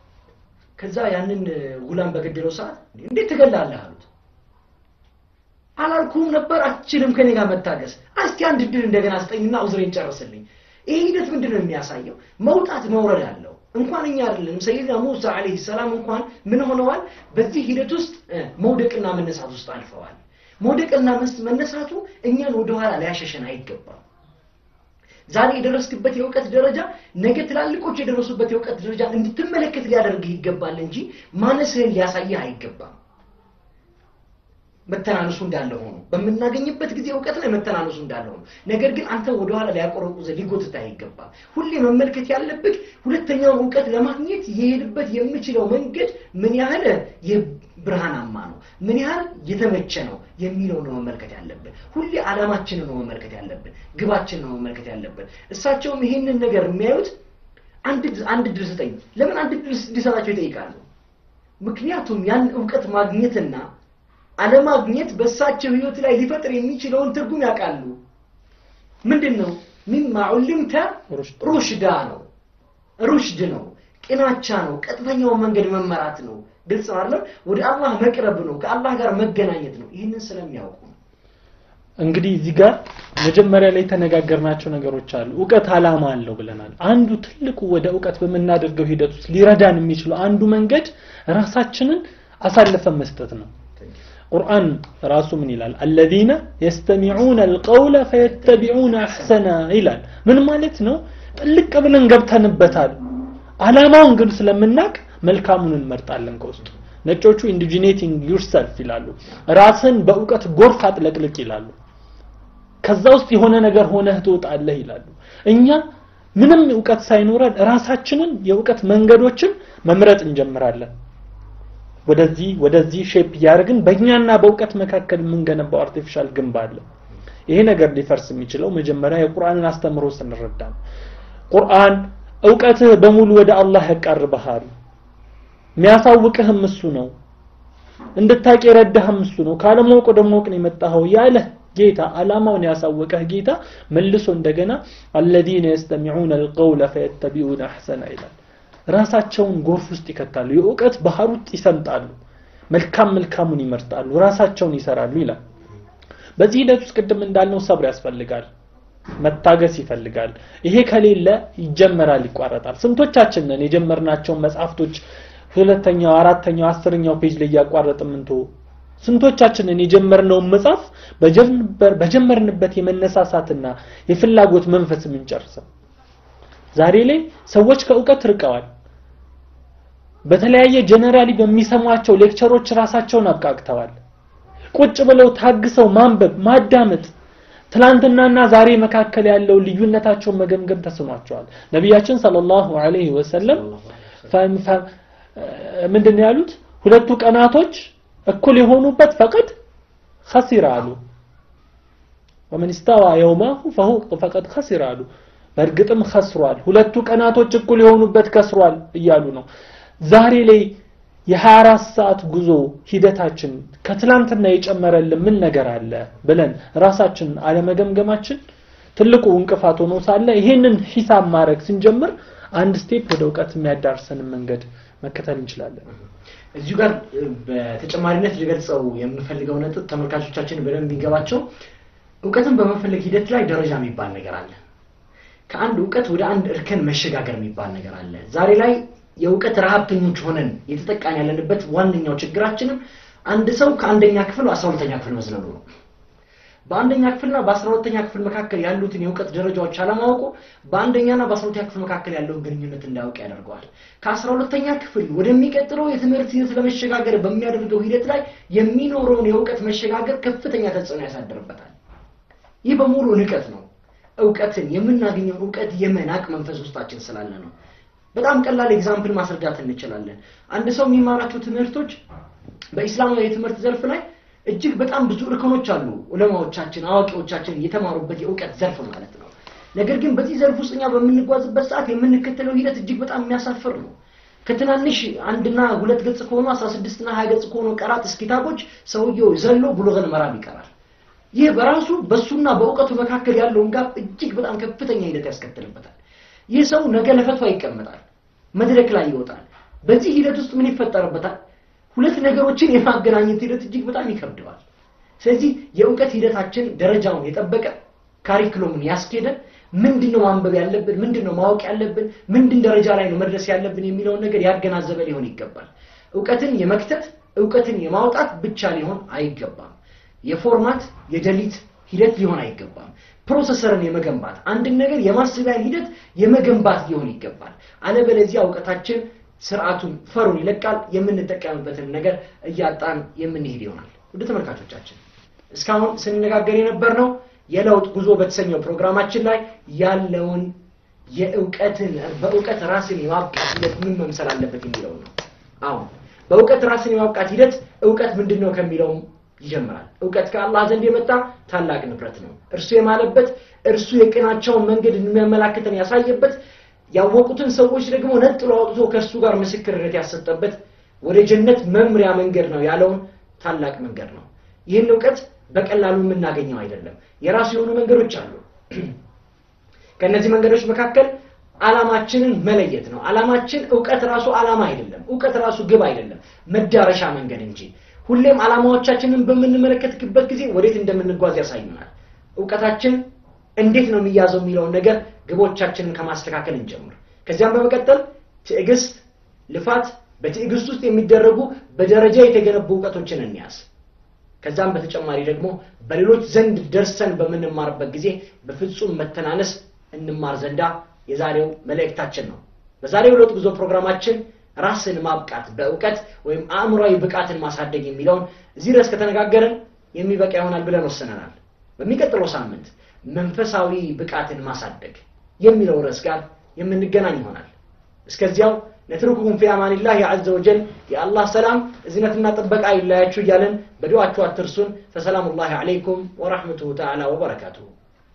ከዛ ያንን ጉላም በገደለው ሰዓት እንዴት ትገላለህ አሉት አላልኩም ነበር አትችልም ከኔ ጋር መታገስ እስቲ አንድ ድል እንደገና ስጠኝና ዑዝሬን ጨርስልኝ ይህ ሂደት ምንድን ነው የሚያሳየው መውጣት መውረድ አለው እንኳን እኛ አይደለም ሰይድና ሙሳ አለይሂ ሰላም እንኳን ምን ሆነዋል በዚህ ሂደት ውስጥ መውደቅና መነሳት ውስጥ አልፈዋል መውደቅና መነሳቱ እኛን ወደኋላ ሊያሸሸን አይገባም ዛሬ የደረስክበት የእውቀት ደረጃ ነገ ትላልቆች የደረሱበት የእውቀት ደረጃ እንድትመለከት ሊያደርግህ ይገባል እንጂ ማነስህን ሊያሳይህ አይገባም መተናነሱ እንዳለ ሆኖ በምናገኝበት ጊዜ እውቀት ላይ መተናነሱ እንዳለ ሆኖ ነገር ግን አንተ ወደኋላ ሊያቆረቁዘ ሊጎትታ አይገባም ሁሌ መመልከት ያለብህ ሁለተኛውን እውቀት ለማግኘት የሄድበት የምችለው መንገድ ምን ያህል ብርሃናማ ነው ምን ያህል የተመቸ ነው የሚለው ነው መመልከት ያለብን ሁሌ አላማችንን ነው መመልከት ያለብን ግባችንን ነው መመልከት ያለብን እሳቸውም ይህንን ነገር የሚያዩት አንድ አንድ ድል ስጠኝ ለምን አንድ ድል እንዲሰጣቸው ይጠይቃሉ ምክንያቱም ያን እውቀት ማግኘትና አለማግኘት በእሳቸው ህይወት ላይ ሊፈጥር የሚችለውን ትርጉም ያውቃሉ ምንድን ነው ሚማ ዑልምተ ሩሽዳ ነው ሩሽድ ነው ቅናቻ ነው ቀጥተኛውን መንገድ መመራት ነው ግልጽ ነው አይደለም ወደ አላህ መቅረብ ነው ከአላህ ጋር መገናኘት ነው ይህንን ስለሚያውቁ ነው እንግዲህ እዚህ ጋር መጀመሪያ ላይ የተነጋገርናቸው ነገሮች አሉ እውቀት አላማ አለው ብለናል አንዱ ትልቁ ወደ እውቀት በምናደርገው ሂደት ውስጥ ሊረዳን የሚችለው አንዱ መንገድ ራሳችንን አሳልፈን መስጠት ነው ቁርአን ራሱ ምን ይላል አለዚነ የስተሚዑነ አልቀውለ ፈየተቢዑነ አሕሰና ይላል ምን ማለት ነው ጥልቅ ብለን ገብተንበታል አላማውን ግን ስለምናቅ መልካሙን እንመርጣለን ከውስጡ ነጮቹ ኢንዲጂኔቲንግ ዩርሰልፍ ይላሉ ራስን በእውቀት ጎርፍ አጥለቅልቅ ይላሉ ከዛ ውስጥ የሆነ ነገር ሆነህ ትወጣለህ ይላሉ እኛ ምንም እውቀት ሳይኖረን ራሳችንን የእውቀት መንገዶችን መምረጥ እንጀምራለን ወደዚህ ወደዚህ ሼፕ እያደረግን በእኛና በእውቀት መካከል የምንገነባው አርቲፊሻል ግንብ አለ ይሄ ነገር ሊፈርስ የሚችለው መጀመሪያ የቁርአንን አስተምሮ ስንረዳ ነው ቁርአን እውቀትህ በሙሉ ወደ አላህ ያቃርበሃል የሚያሳውቅህም እሱ ነው እንድታቅ የረዳህም እሱ ነው ካለማወቅ ወደ ማወቅ ነው የመጣኸው ያለህ ጌታ አላማውን ያሳወቀህ ጌታ መልሶ እንደገና አለዚነ የስተሚዑነ አልቀውለ ፈየተቢዑነ አሕሰና ይላል ራሳቸውን ጎርፍ ውስጥ ይከታሉ የእውቀት ባህር ውስጥ ይሰምጣሉ መልካም መልካሙን ይመርጣሉ ራሳቸውን ይሰራሉ ይላል በዚህ ሂደት ውስጥ ቅድም እንዳልነው ሰብር ያስፈልጋል መታገስ ይፈልጋል ይሄ ከሌለ ይጀመራል ይቋረጣል ስንቶቻችን ነን የጀመርናቸውን መጽሐፍቶች ሁለተኛው አራተኛው አስረኛው ፔጅ ላይ እያቋረጥ ምንቶ ስንቶቻችንን የጀመርነውን መጽሐፍ በጀመርንበት የመነሳሳትና የፍላጎት መንፈስ የምንጨርሰው ዛሬ ላይ ሰዎች ከእውቀት ርቀዋል በተለያየ ጀነራሊ በሚሰሟቸው ሌክቸሮች ራሳቸውን አብቃቅተዋል ቁጭ ብለው ታግሰው ማንበብ ማዳመጥ ትላንትናና ዛሬ መካከል ያለው ልዩነታቸውን መገምገም ተስኗቸዋል ነቢያችን ሰለላሁ ዐለይሂ ወሰለም ምንድን ያሉት ሁለቱ ቀናቶች እኩል የሆኑበት ፈቀድ خسر አሉ ومن استوى يومه فهو فقد خسر አሉ በእርግጥም ከስሯል ሁለቱ ቀናቶች እኩል የሆኑበት ከስሯል እያሉ ነው ዛሬ ላይ የ24 ሰዓት ጉዞ ሂደታችን ከትላንትና የጨመረልን ምን ነገር አለ ብለን ራሳችን አለመገምገማችን ትልቁ እንቅፋት ሆኖ ሳለ ይሄንን ሂሳብ ማድረግ ስንጀምር አንድ ስቴፕ ወደ እውቀት የሚያዳርሰንን መንገድ መከተል እንችላለን እዚሁ ጋር በተጨማሪነት ሊገልጸው የምፈልገው ነጥብ ተመልካቾቻችን በደንብ የሚገባቸው እውቀትን በመፈለግ ሂደት ላይ ደረጃ የሚባል ነገር አለ ከአንድ እውቀት ወደ አንድ እርከን መሸጋገር የሚባል ነገር አለ ዛሬ ላይ የእውቀት ረሀብተኞች ሆነን የተጠቃን ያለንበት ዋነኛው ችግራችንም አንድ ሰው ከአንደኛ ክፍል አስራ ሁለተኛ ክፍል መዝለሉ ነው በአንደኛ ክፍልና በአስራ ሁለተኛ ክፍል መካከል ያሉትን የእውቀት ደረጃዎች አለማወቁ በአንደኛና በአስራ ሁለተኛ ክፍል መካከል ያለውን ግንኙነት እንዳያውቅ ያደርገዋል ከአስራ ሁለተኛ ክፍል ወደሚቀጥለው የትምህርት ሂደት ለመሸጋገር በሚያደርገው ሂደት ላይ የሚኖረውን የእውቀት መሸጋገር ከፍተኛ ተጽዕኖ ያሳድርበታል ይህ በሙሉ ንቀት ነው እውቀትን የምናገኘው እውቀት የመናቅ መንፈስ ውስጣችን ስላለ ነው በጣም ቀላል ኤግዛምፕል ማስረዳት እንችላለን አንድ ሰው የሚማራቸው ትምህርቶች በኢስላማዊ የትምህርት ዘርፍ ላይ እጅግ በጣም ብዙ እርከኖች አሉ ዑለማዎቻችን አዋቂዎቻችን የተማሩበት የእውቀት ዘርፍ ማለት ነው ነገር ግን በዚህ ዘርፍ ውስጥ እኛ በምንጓዝበት ሰዓት የምንከተለው ሂደት እጅግ በጣም የሚያሳፍር ነው ከትናንሽ አንድና ሁለት ገጽ ከሆኑ አስራ ስድስትና ሀያ ገጽ ከሆኑ ቀራት እስኪታቦች ሰውየው ዘሎ ብሉገል መራም ይቀራል ይህ በራሱ በሱና በእውቀቱ መካከል ያለውን ጋር እጅግ በጣም ከፍተኛ ሂደት ያስከትልበታል ይህ ሰው ነገ ለፈትዋ ይቀመጣል መድረክ ላይ ይወጣል በዚህ ሂደት ውስጥ ምን ይፈጠርበታል ሁለት ነገሮችን የማገናኘት ሂደት እጅግ በጣም ይከብደዋል ስለዚህ የእውቀት ሂደታችን ደረጃውን የጠበቀ ካሪክሎምን ያስኬደ ምንድን ነው ማንበብ ያለብን፣ ምንድን ነው ማወቅ ያለብን፣ ምንድን ደረጃ ላይ ነው መድረስ ያለብን የሚለውን ነገር ያገናዘበ ሊሆን ይገባል። እውቀትን የመክተት እውቀትን የማውጣት ብቻ ሊሆን አይገባም። የፎርማት የደሊት ሂደት ሊሆን አይገባም። ፕሮሰሰርን የመገንባት አንድን ነገር የማስቢያን ሂደት የመገንባት ሊሆን ይገባል። አለበለዚያ እውቀታችን ስርዓቱን ፈሩን ይለቃል። የምንጠቀምበትን ነገር እያጣን የምንሄድ ይሆናል። ውድ ተመልካቾቻችን እስካሁን ስንነጋገር የነበርነው የለውጥ ጉዞ በተሰኘው ፕሮግራማችን ላይ ያለውን የእውቀትን በእውቀት ራስን የማብቃት ሂደት ምን መምሰል አለበት የሚለው ነው። አሁን በእውቀት ራስን የማብቃት ሂደት እውቀት ምንድን ነው ከሚለውም ይጀምራል። እውቀት ከአላህ ዘንድ የመጣ ታላቅ ንብረት ነው። እርሱ የማለበት እርሱ የቅናቸውን መንገድ የሚያመላክተን ያሳየበት ያወቁትን ሰዎች ደግሞ ነጥሎ አውጥቶ ከእርሱ ጋር ምስክርነት ያሰጠበት ወደ ጀነት መምሪያ መንገድ ነው ያለውን ታላቅ መንገድ ነው። ይህን እውቀት በቀላሉ የምናገኘው አይደለም። የራሱ የሆኑ መንገዶች አሉ። ከእነዚህ መንገዶች መካከል ዓላማችንን መለየት ነው። ዓላማችን እውቀት ራሱ ዓላማ አይደለም። እውቀት ራሱ ግብ አይደለም፣ መዳረሻ መንገድ እንጂ። ሁሌም ዓላማዎቻችንን በምንመለከትበት ጊዜ ወዴት እንደምንጓዝ ያሳዩናል። እውቀታችን እንዴት ነው የሚያዘው የሚለውን ነገር ግቦቻችንን ከማስተካከል እንጀምር። ከዚያም በመቀጠል ትዕግስት፣ ልፋት፣ በትዕግስት ውስጥ የሚደረጉ በደረጃ የተገነቡ እውቀቶችን እንያዝ። ከዛም በተጨማሪ ደግሞ በሌሎች ዘንድ ደርሰን በምንማርበት ጊዜ በፍጹም መተናነስ እንማር ዘንዳ የዛሬው መልእክታችን ነው። በዛሬው ለውጥ ጉዞ ፕሮግራማችን ራስን ማብቃት በእውቀት ወይም አእምሯዊ ብቃትን ማሳደግ የሚለውን እዚህ ድረስ ከተነጋገርን የሚበቃ ይሆናል ብለን ወስነናል። በሚቀጥለው ሳምንት መንፈሳዊ ብቃትን ማሳደግ የሚለው ርዕስ ጋር የምንገናኝ ይሆናል። እስከዚያው ነትርኩኩም ፊ አማኒላህ ዐዘ ወጀል የአላህ ሰላም እዝነትና ጥበቃ ይለያችሁ እያለን በዱዓችሁ አትርሱን። ፈሰላሙላሂ ዐለይኩም ወረሕመቱሁ ተዓላ ወበረካቱሁ።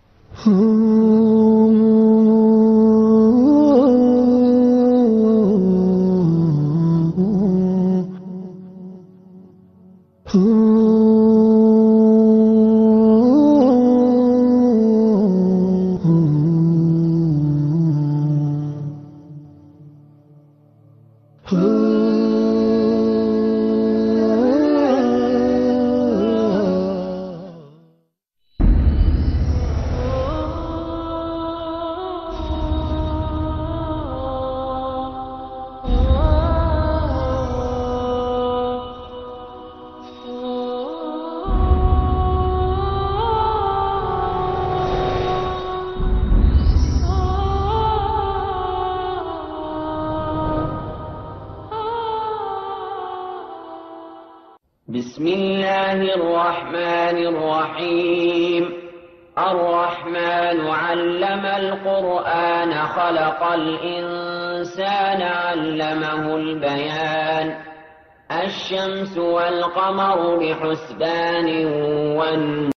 بسم الله الرحمن الرحيم الرحمن علم القرآن خلق الإنسان علمه البيان الشمس والقمر بحسبان والنجم